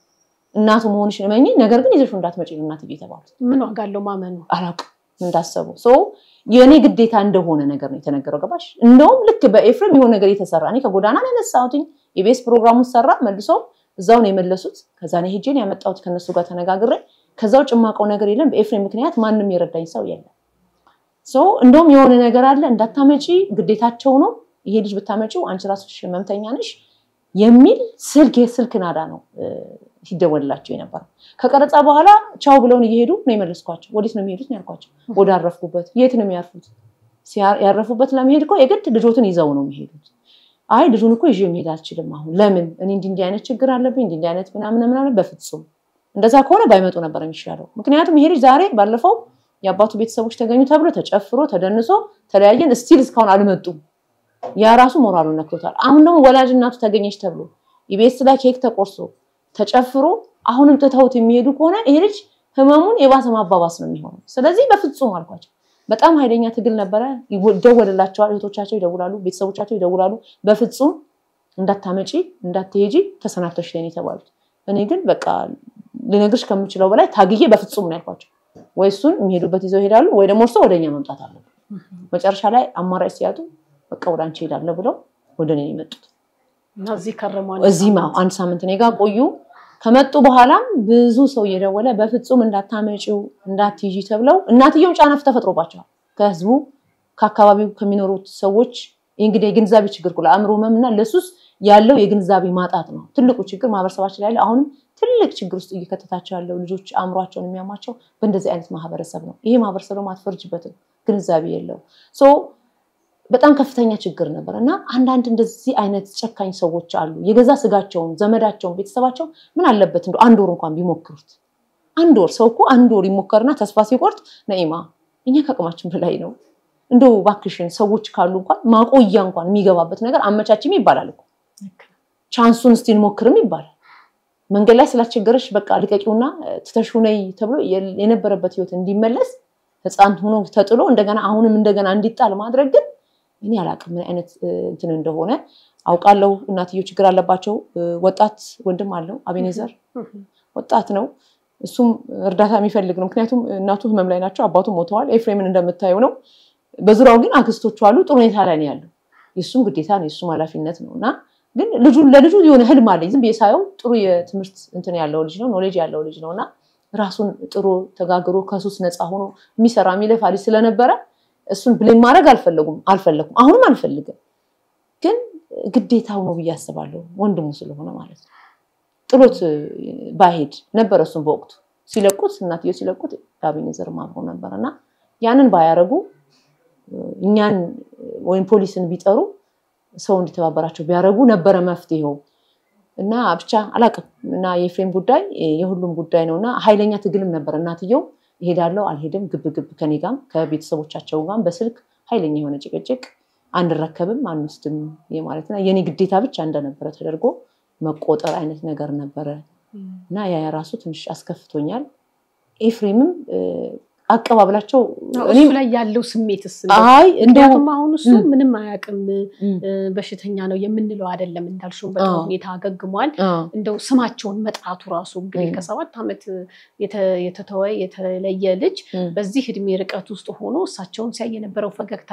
እናቱ መሆንሽን እመኚ፣ ነገር ግን ይዘሽው እንዳትመጪ ነው እናትዬ የተባሉት። ምን ዋጋ አለው ማመኑ? አላውቅም እንዳሰቡ የእኔ ግዴታ እንደሆነ ነገር ነው የተነገረው። ገባሽ? እንደውም ልክ በኤፍሬም የሆነ ነገር የተሰራ እኔ ከጎዳና ነው ያነሳሁትኝ። የቤስ ፕሮግራሙን ሰራ መልሶ እዛው ነው የመለሱት። ከዛ ነው ሄጄን ያመጣሁት ከነሱ ጋር ተነጋግሬ። ከዛ ውጭ የማውቀው ነገር የለም። በኤፍሬም ምክንያት ማንም የረዳኝ ሰው የለም። እንደውም የሆነ ነገር አለ እንዳታመጪ ግዴታቸው ነው። ይሄ ልጅ ብታመጪው አንቺ ራስሽ ህመምተኛ ነሽ የሚል ስልክ የስልክ ናዳ ነው ሲደወልላቸው የነበረው። ከቀረጻ በኋላ ቻው ብለውን እየሄዱ ነው የመለስኳቸው። ወዴት ነው የሚሄዱት ነው ያልኳቸው። ወደ አረፍኩበት። የት ነው የሚያርፉት? ያረፉበት ለመሄድ እኮ የግድ ልጆትን ይዘው ነው የሚሄዱት። አይ ልጁን እኮ ይዤ መሄድ አልችልም። አሁን ለምን እኔ እንዲህ እንዲህ አይነት ችግር አለብኝ እንዲህ እንዲህ አይነት ምናምን ምናምን። በፍጹም እንደዛ ከሆነ ባይመጡ ነበር የሚሻለው። ምክንያቱም ይሄ ልጅ ዛሬ ባለፈው የአባቱ ቤተሰቦች ተገኙ ተብሎ ተጨፍሮ ተደንሶ ተለያየን፣ ስቲል እስካሁን አልመጡም። ያ ራሱ ሞራሉን ነክቶታል። አሁን ደግሞ ወላጅ እናቱ ተገኘች ተብሎ ኢቢኤስ ላይ ኬክ ተቆርሶ ተጨፍሮ አሁንም ትተውት የሚሄዱ ከሆነ ይሄ ልጅ ህመሙን የባሰ ማባባስ ነው የሚሆነው። ስለዚህ በፍጹም አልኳቸው። በጣም ኃይለኛ ትግል ነበረ። ይደወልላቸዋል፣ እህቶቻቸው ይደውላሉ፣ ቤተሰቦቻቸው ይደውላሉ። በፍጹም እንዳታመጪ እንዳትሄጂ ተሰናብተሽ ላይ ነው የተባሉት። እኔ ግን በቃ ልነግርሽ ከምችለው በላይ ታግዬ በፍጹም ነው ያልኳቸው። ወይ እሱን የሚሄዱበት ይዘው ይሄዳሉ፣ ወይ ደግሞ እርሶ ወደኛ መምጣት አለብን። መጨረሻ ላይ አማራጭ ሲያጡ በቃ ወደ አንቺ ሄዳለሁ ብለው ወደ እኔ የመጡት እዚህ ከረሟል። እዚህም አንድ ሳምንት እኔ ጋር ቆዩ። ከመጡ በኋላም ብዙ ሰው እየደወለ በፍጹም እንዳታመጪው እንዳትይዢ ተብለው እናትየውም ጫና ተፈጥሮባቸዋል። ከህዝቡ ከአካባቢው ከሚኖሩት ሰዎች እንግዲህ የግንዛቤ ችግር ለአእምሮ ህመም እና ለሱስ ያለው የግንዛቤ ማጣት ነው ትልቁ ችግር ማህበረሰባችን ላይ ያለ አሁንም ትልቅ ችግር ውስጥ እየከተታቸው ያለው ልጆች አእምሯቸውን የሚያማቸው በእንደዚህ አይነት ማህበረሰብ ነው። ይሄ ማህበረሰብ ደግሞ አትፈርጅበትም፣ ግንዛቤ የለው በጣም ከፍተኛ ችግር ነበር እና አንዳንድ እንደዚህ አይነት ጨካኝ ሰዎች አሉ። የገዛ ስጋቸውን፣ ዘመዳቸውን፣ ቤተሰባቸውን ምን አለበት እንደ አንድ ወር እንኳን ቢሞክሩት። አንድ ወር ሰው እኮ አንድ ወር ይሞከርና ተስፋ ሲቆርጥ ነኢማ እኛ ከአቅማችን በላይ ነው እንደው እባክሽን ሰዎች ካሉ እንኳን ማቆያ እንኳን የሚገባበት ነገር አመቻችም ይባላል እኮ ቻንሱን እስቲ እንሞክርም ይባላል። መንገድ ላይ ስላስቸገረሽ በቃ ልቀቂውና ትተሽው ነይ ተብሎ የነበረበት ህይወት እንዲመለስ ህፃን ሆኖ ተጥሎ እንደገና አሁንም እንደገና እንዲጣል ማድረግ ግን እኔ አላውቅም ምን አይነት እንትን እንደሆነ አውቃለሁ። እናትየው ችግር አለባቸው። ወጣት ወንድም አለው አቤኔዘር ወጣት ነው። እሱም እርዳታ የሚፈልግ ነው። ምክንያቱም እናቱ ህመም ላይ ናቸው፣ አባቱ ሞተዋል። ኤፍሬምን እንደምታየው ነው። በዙሪያው ግን አክስቶቹ አሉ። ጥሩ ሁኔታ ላይ ነው ያለው። የእሱም ግዴታ ነው፣ የእሱም ኃላፊነት ነው እና ግን ልጁን ለልጁ የሆነ ህልም አለኝ። ዝም ብዬ ሳየው ጥሩ የትምህርት እንትን ያለው ልጅ ነው፣ ኖሌጅ ያለው ልጅ ነው እና ራሱን ጥሩ ተጋግሮ ከሱስ ነፃ ሆኖ የሚሰራ የሚለፋ ልጅ ስለነበረ እሱን ብሌም ማድረግ አልፈለጉም አልፈለኩም አሁንም አልፈልግም፣ ግን ግዴታው ነው ብዬ አስባለሁ። ወንድሙ ስለሆነ ማለት ነው። ጥሎት ባሄድ ነበረ እሱን በወቅቱ ሲለቁት እናትየው ሲለቁት አቤኔዘር አብሮ ነበር እና ያንን ባያረጉ እኛን ወይም ፖሊስን ቢጠሩ ሰው እንዲተባበራቸው ቢያደረጉ ነበረ መፍትሄው እና ብቻ አላቅም እና የኤፍሬም ጉዳይ የሁሉም ጉዳይ ነው እና ኃይለኛ ትግልም ነበር እናትየው እሄዳለሁ አልሄድም፣ ግብ ግብ ከኔ ጋም ከቤተሰቦቻቸው ጋም በስልክ ኃይለኛ የሆነ ጭቅጭቅ አንረከብም አንወስድም ማለት እና የኔ ግዴታ ብቻ እንደነበረ ተደርጎ መቆጠር አይነት ነገር ነበረ እና ያ ራሱ ትንሽ አስከፍቶኛል። ኤፍሬምም አቀባበላቸው እሱ ላይ ያለው ስሜትስ? አይ ምክንያቱም አሁን እሱ ምንም አያውቅም በሽተኛ ነው የምንለው አይደለም። እንዳልሽው በጣም ሁኔታ አገግሟል። እንደው ስማቸውን መጥራቱ ራሱ እንግዲህ ከሰባት ዓመት የተተወ የተለየ ልጅ በዚህ እድሜ ርቀት ውስጥ ሆኖ እሳቸውን ሲያይ የነበረው ፈገግታ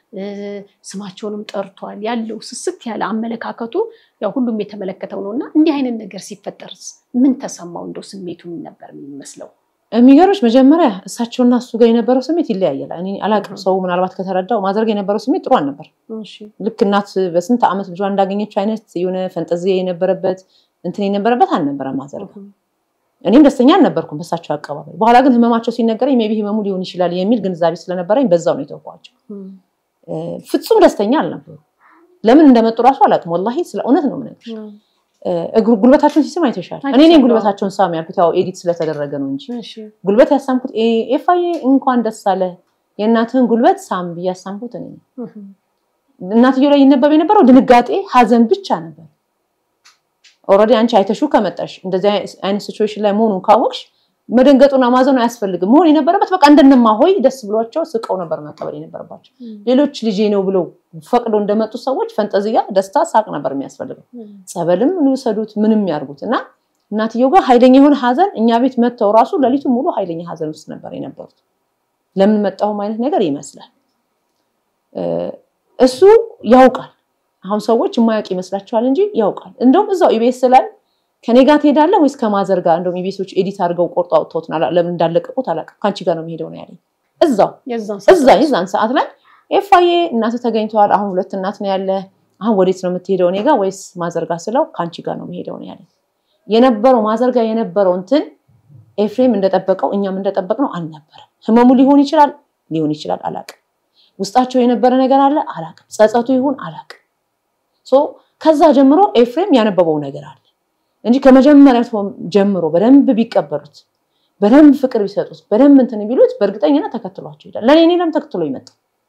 ስማቸውንም ጠርቷል። ያለው ስስት ያለ አመለካከቱ ያው ሁሉም የተመለከተው ነው እና እንዲህ አይነት ነገር ሲፈጠርስ ምን ተሰማው? እንደው ስሜቱ ምን ነበር የሚመስለው? የሚገርምሽ መጀመሪያ እሳቸውና እሱ ጋር የነበረው ስሜት ይለያያል። እኔ አላቅም። ሰው ምናልባት ከተረዳው ማድረግ የነበረው ስሜት ጥሩ አልነበር። ልክ እናት በስንት ዓመት ልጇ እንዳገኘችው አይነት የሆነ ፈንጠዚያ የነበረበት እንትን የነበረበት አልነበረም። ማዘር እኔም ደስተኛ አልነበርኩም በሳቸው አቀባበል። በኋላ ግን ህመማቸው ሲነገረኝ ሜይ ቢ ህመሙ ሊሆን ይችላል የሚል ግንዛቤ ስለነበረኝ በዛው ነው የተውኳቸው። ፍጹም ደስተኛ አልነበሩ። ለምን እንደመጡ እራሱ አላውቅም። ወላሂ ስለ እውነት ነው የምነግርሽ። እግሩ ጉልበታቸውን ሲስም አይተሻል። እኔ እኔ ጉልበታቸውን ሳም ያልኩት ያው ኤዲት ስለተደረገ ነው እንጂ ጉልበት ያሳምኩት ኤፋዬ እንኳን ደስ አለ የእናትህን ጉልበት ሳም ብዬ ያሳምኩት እኔ ነኝ። እናትየው ላይ ይነበብ የነበረው ድንጋጤ፣ ሀዘን ብቻ ነበር። ኦልሬዲ አንቺ አይተሹ ከመጣሽ እንደዚህ አይነት ሲቹዌሽን ላይ መሆኑን ካወቅሽ መደንገጡና ማዘኑ አያስፈልግም። መሆን የነበረበት በቃ እንደነማ ሆይ ደስ ብሏቸው ስቀው ነበር መቀበል የነበረባቸው። ሌሎች ልጄ ነው ብለው ፈቅዶ እንደመጡ ሰዎች ፈንጠዝያ፣ ደስታ፣ ሳቅ ነበር የሚያስፈልገው። ጸበልም ሊውሰዱት ምንም ያርጉት እና እናትየው ጋር ኃይለኛ የሆነ ሀዘን እኛ ቤት መጥተው ራሱ ሌሊቱ ሙሉ ኃይለኛ ሀዘን ውስጥ ነበር የነበሩት። ለምን መጣሁም አይነት ነገር ይመስላል። እሱ ያውቃል። አሁን ሰዎች የማያውቅ ይመስላቸዋል እንጂ ያውቃል። እንደውም እዛው ኢቤስ ላይ ከኔ ጋር ትሄዳለህ ወይስ ከማዘር ጋር? እንደውም ኢቤሶች ኤዲት አድርገው ቆርጦ አውጥተውት ለምን እንዳለቀቁት አላውቅም። ከአንቺ ጋር ነው የሚሄደው ነው ያለኝ። እዛው እዛ የዛን ሰዓት ላይ ኤፋዬ እናት ተገኝተዋል። አሁን ሁለት እናት ነው ያለ። አሁን ወዴት ነው የምትሄደው? እኔ ጋር ወይስ ማዘር ጋር ስለው ከአንቺ ጋር ነው የሚሄደው ነው ያለኝ። የነበረው ማዘር ጋር የነበረው እንትን ኤፍሬም እንደጠበቀው እኛም እንደጠበቅነው አልነበረም። ህመሙ ሊሆን ይችላል ሊሆን ይችላል አላውቅም። ውስጣቸው የነበረ ነገር አለ አላውቅም። ጸጸቱ ይሁን አላውቅም። ከዛ ጀምሮ ኤፍሬም ያነበበው ነገር አለ እንጂ ከመጀመሪያ ጀምሮ በደንብ ቢቀበሉት በደንብ ፍቅር ቢሰጡት በደንብ እንትን ቢሉት በእርግጠኝነት ተከትሏቸው ይሄዳል። ለእኔ እኔ ለምን ተከትሎ ይመጣ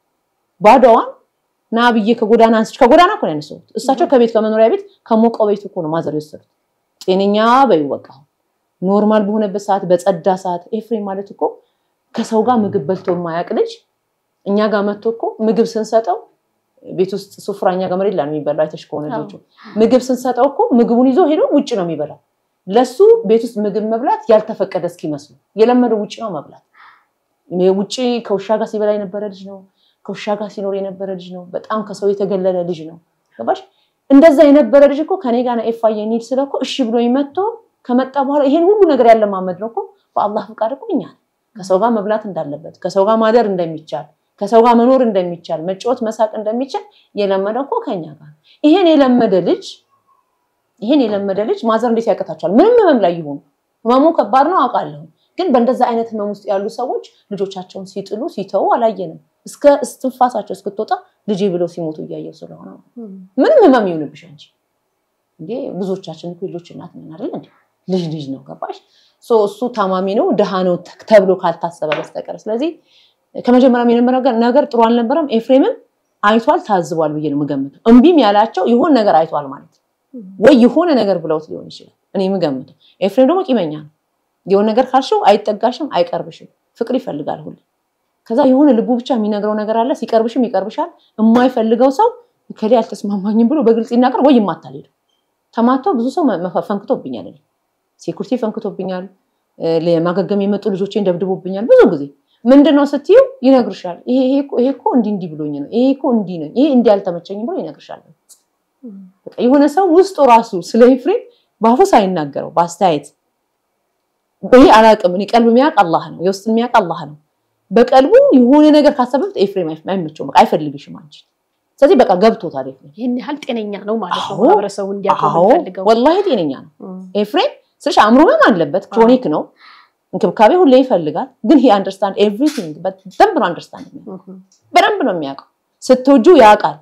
ባዶዋን ና ብዬ ከጎዳና አንስች ከጎዳና እኮ ነው ያነሳሁት። እሳቸው ከቤት ከመኖሪያ ቤት ከሞቀው ቤት እኮ ነው ማዘር የወሰዱት። ጤነኛ በይው በቃ ኖርማል በሆነበት ሰዓት በጸዳ ሰዓት ኤፍሬም ማለት እኮ ከሰው ጋር ምግብ በልቶ የማያውቅ ልጅ እኛ ጋር መጥቶ እኮ ምግብ ስንሰጠው ቤት ውስጥ ሱፍራ እኛ ጋር መሬት ላይ ነው የሚበላው። አይተሽ ከሆነ ልጁ ምግብ ስንሰጠው እኮ ምግቡን ይዞ ሄዶ ውጭ ነው የሚበላው። ለሱ ቤት ውስጥ ምግብ መብላት ያልተፈቀደ እስኪመስሉ የለመደው ውጭ ነው መብላት። ውጭ ከውሻ ጋር ሲበላ የነበረ ልጅ ነው። ከውሻ ጋር ሲኖር የነበረ ልጅ ነው። በጣም ከሰው የተገለለ ልጅ ነው። ገባሽ? እንደዛ የነበረ ልጅ እኮ ከኔ ጋር ኤፋዬ እንሂድ ስለ እኮ እሺ ብሎ መጥቶ ከመጣ በኋላ ይሄን ሁሉ ነገር ያለማመድ ነው እኮ በአላህ ፍቃድ እኮ እኛ ከሰው ጋር መብላት እንዳለበት ከሰው ጋር ማደር እንደሚቻል ከሰው ጋር መኖር እንደሚቻል መጫወት መሳቅ እንደሚቻል የለመደ እኮ ከኛ ጋር ይሄን የለመደ ልጅ ይሄን የለመደ ልጅ ማዘር እንዴት ያቀታቸዋል? ምንም ህመም ላይ ይሆኑ ህመሙ ከባድ ነው አውቃለሁ። ግን በእንደዛ አይነት ህመም ውስጥ ያሉ ሰዎች ልጆቻቸውን ሲጥሉ ሲተዉ አላየንም። እስከ እስትንፋሳቸው እስክትወጣ ልጄ ብለው ሲሞቱ እያየው ስለሆነ ምንም ህመም ይሆንብሽ እንጂ እንዴ ብዙዎቻችን እኮ ልጆች እናት ነን አይደል እንዴ? ልጅ ልጅ ነው ገባሽ? እሱ ታማሚ ነው ድሃ ነው ተብሎ ካልታሰበ በስተቀር ስለዚህ ከመጀመሪያም የነበረው ነገር ጥሩ አልነበረም። ኤፍሬምም አይቷል ታዝቧል ብዬ ነው የምገምተው። እምቢም ያላቸው የሆነ ነገር አይቷል ማለት ነው ወይ የሆነ ነገር ብለውት ሊሆን ይችላል። እኔ የምገምተው ኤፍሬም ደግሞ ቂመኛ ነው። የሆነ ነገር ካልሽው አይጠጋሽም፣ አይቀርብሽም። ፍቅር ይፈልጋል ሁሉ። ከዛ የሆነ ልቡ ብቻ የሚነግረው ነገር አለ። ሲቀርብሽም ይቀርብሻል። የማይፈልገው ሰው ከሌ አልተስማማኝም ብሎ በግልጽ ይናገር ወይ ይማታል። ሄዶ ተማቶ ብዙ ሰው ፈንክቶብኛል። ሴኩሪቲ ፈንክቶብኛል። ለማገገም የመጡ ልጆቼን ደብድቦብኛል ብዙ ጊዜ ምንድነው ስትዩ ይነግርሻል። ይሄ እኮ እንዲህ እንዲህ ብሎኝ ነው፣ ይሄ እኮ እንዲህ ነው፣ ይሄ እንዲህ አልተመቸኝም ብሎ ይነግርሻል። የሆነ ሰው ውስጡ ራሱ ስለ ኤፍሬም በአፉ ሳይናገረው በአስተያየት ይሄ አላውቅም፣ እኔ ቀልብ የሚያውቅ አላህ ነው፣ የውስጥ የሚያውቅ አላህ ነው። በቀልቡ የሆነ ነገር ካሰበበት ኤፍሬም አይመቸውም፣ በቃ አይፈልግሽም አንቺ። ስለዚህ በቃ ገብቶታል ኤፍሬም። ይህን ያህል ጤነኛ ነው ማለት ነው። ማህበረሰቡ እንዲያውቀው ፈልገው ወላሂ ጤነኛ ነው ኤፍሬም። ስልሽ አእምሮ ህመም አለበት፣ ክሮኒክ ነው እንክብካቤ ሁሌ ይፈልጋል። ግን ሂ አንደርስታንድ ኤቭሪቲንግ በደንብ ነው አንደርስታንድ በደንብ ነው የሚያውቀው። ስትወጁ ያውቃል፣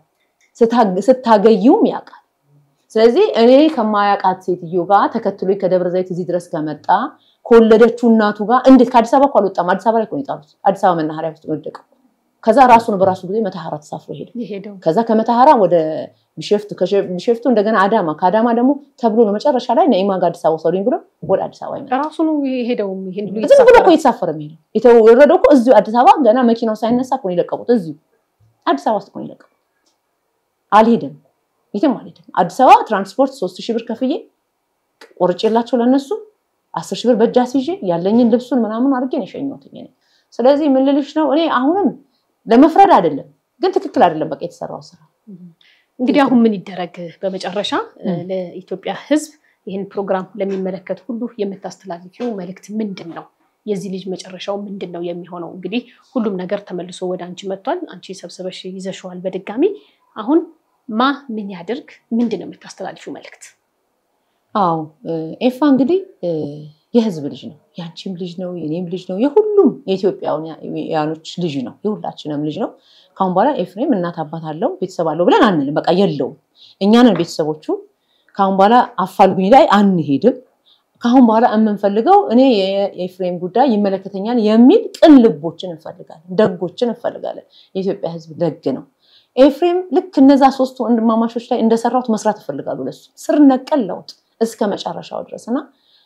ስታገዩም ያውቃል። ስለዚህ እኔ ከማያውቃት ሴትዮ ጋር ተከትሎ ከደብረ ዘይት እዚህ ድረስ ከመጣ ከወለደችው እናቱ ጋር እንዴት ከአዲስ አበባ እኮ አልወጣም። አዲስ አበባ ላይ እኮ ነው የጣሉት። አዲስ አበባ መናኸሪያ ውስጥ ወደቀው። ከዛ ራሱን በራሱ ጊዜ መተሐራ ተሳፍሮ ሄደ። ከዛ ከመተሐራ ወደ ቢሸፍቱ ቢሸፍቱ እንደገና አዳማ ከአዳማ ደግሞ ተብሎ ነው መጨረሻ ላይ ነኢማ ጋር አዲስ አበባ ወሰዱኝ ብሎ ወደ አዲስ አበባ ይመጣል። ራሱ ነው የሄደው። ይሄን ሁሉ ዝም ብሎ እኮ እየተሳፈረ የሚሄደው የተወረደው እኮ እዚሁ አዲስ አበባ ገና መኪናው ሳይነሳ እኮ ነው የለቀቁት። እዚሁ አዲስ አበባ ውስጥ እኮ ነው የለቀቁት። አልሄድም፣ የትም አልሄድም። አዲስ አበባ ትራንስፖርት ሶስት ሺህ ብር ከፍዬ ቆርጬላቸው ለነሱ አስር ሺህ ብር በእጅ አስይዤ ያለኝን ልብሱን ምናምን አድርጌ ነው የሸኘሁት። ስለዚህ ምን ልልሽ ነው እኔ አሁንም ለመፍረድ አይደለም፣ ግን ትክክል አይደለም በቃ የተሰራው ስራ እንግዲህ አሁን ምን ይደረግ? በመጨረሻ ለኢትዮጵያ ሕዝብ ይህን ፕሮግራም ለሚመለከት ሁሉ የምታስተላልፊው መልእክት ምንድን ነው? የዚህ ልጅ መጨረሻው ምንድን ነው የሚሆነው? እንግዲህ ሁሉም ነገር ተመልሶ ወደ አንቺ መጥቷል። አንቺ ሰብስበሽ ይዘሽዋል በድጋሚ። አሁን ማ ምን ያድርግ? ምንድን ነው የምታስተላልፊው መልእክት? አዎ ኤፋ እንግዲህ የህዝብ ልጅ ነው። ያንቺም ልጅ ነው፣ የኔም ልጅ ነው፣ የሁሉም የኢትዮጵያውያኖች ልጅ ነው፣ የሁላችንም ልጅ ነው። ካሁን በኋላ ኤፍሬም እናት አባት አለው ቤተሰብ አለው ብለን አንልም። በቃ የለውም። እኛንን ቤተሰቦቹ ካሁን በኋላ አፋልጉኝ ላይ አንሄድም። ካሁን በኋላ የምንፈልገው እኔ የኤፍሬም ጉዳይ ይመለከተኛል የሚል ቅን ልቦችን እንፈልጋለን፣ ደጎችን እንፈልጋለን። የኢትዮጵያ ህዝብ ደግ ነው። ኤፍሬም ልክ እነዛ ሶስቱ ወንድማማቾች ላይ እንደሰራሁት መስራት እፈልጋሉ። ለሱ ስር ነቀል ለውጥ እስከ መጨረሻው ድረስ እና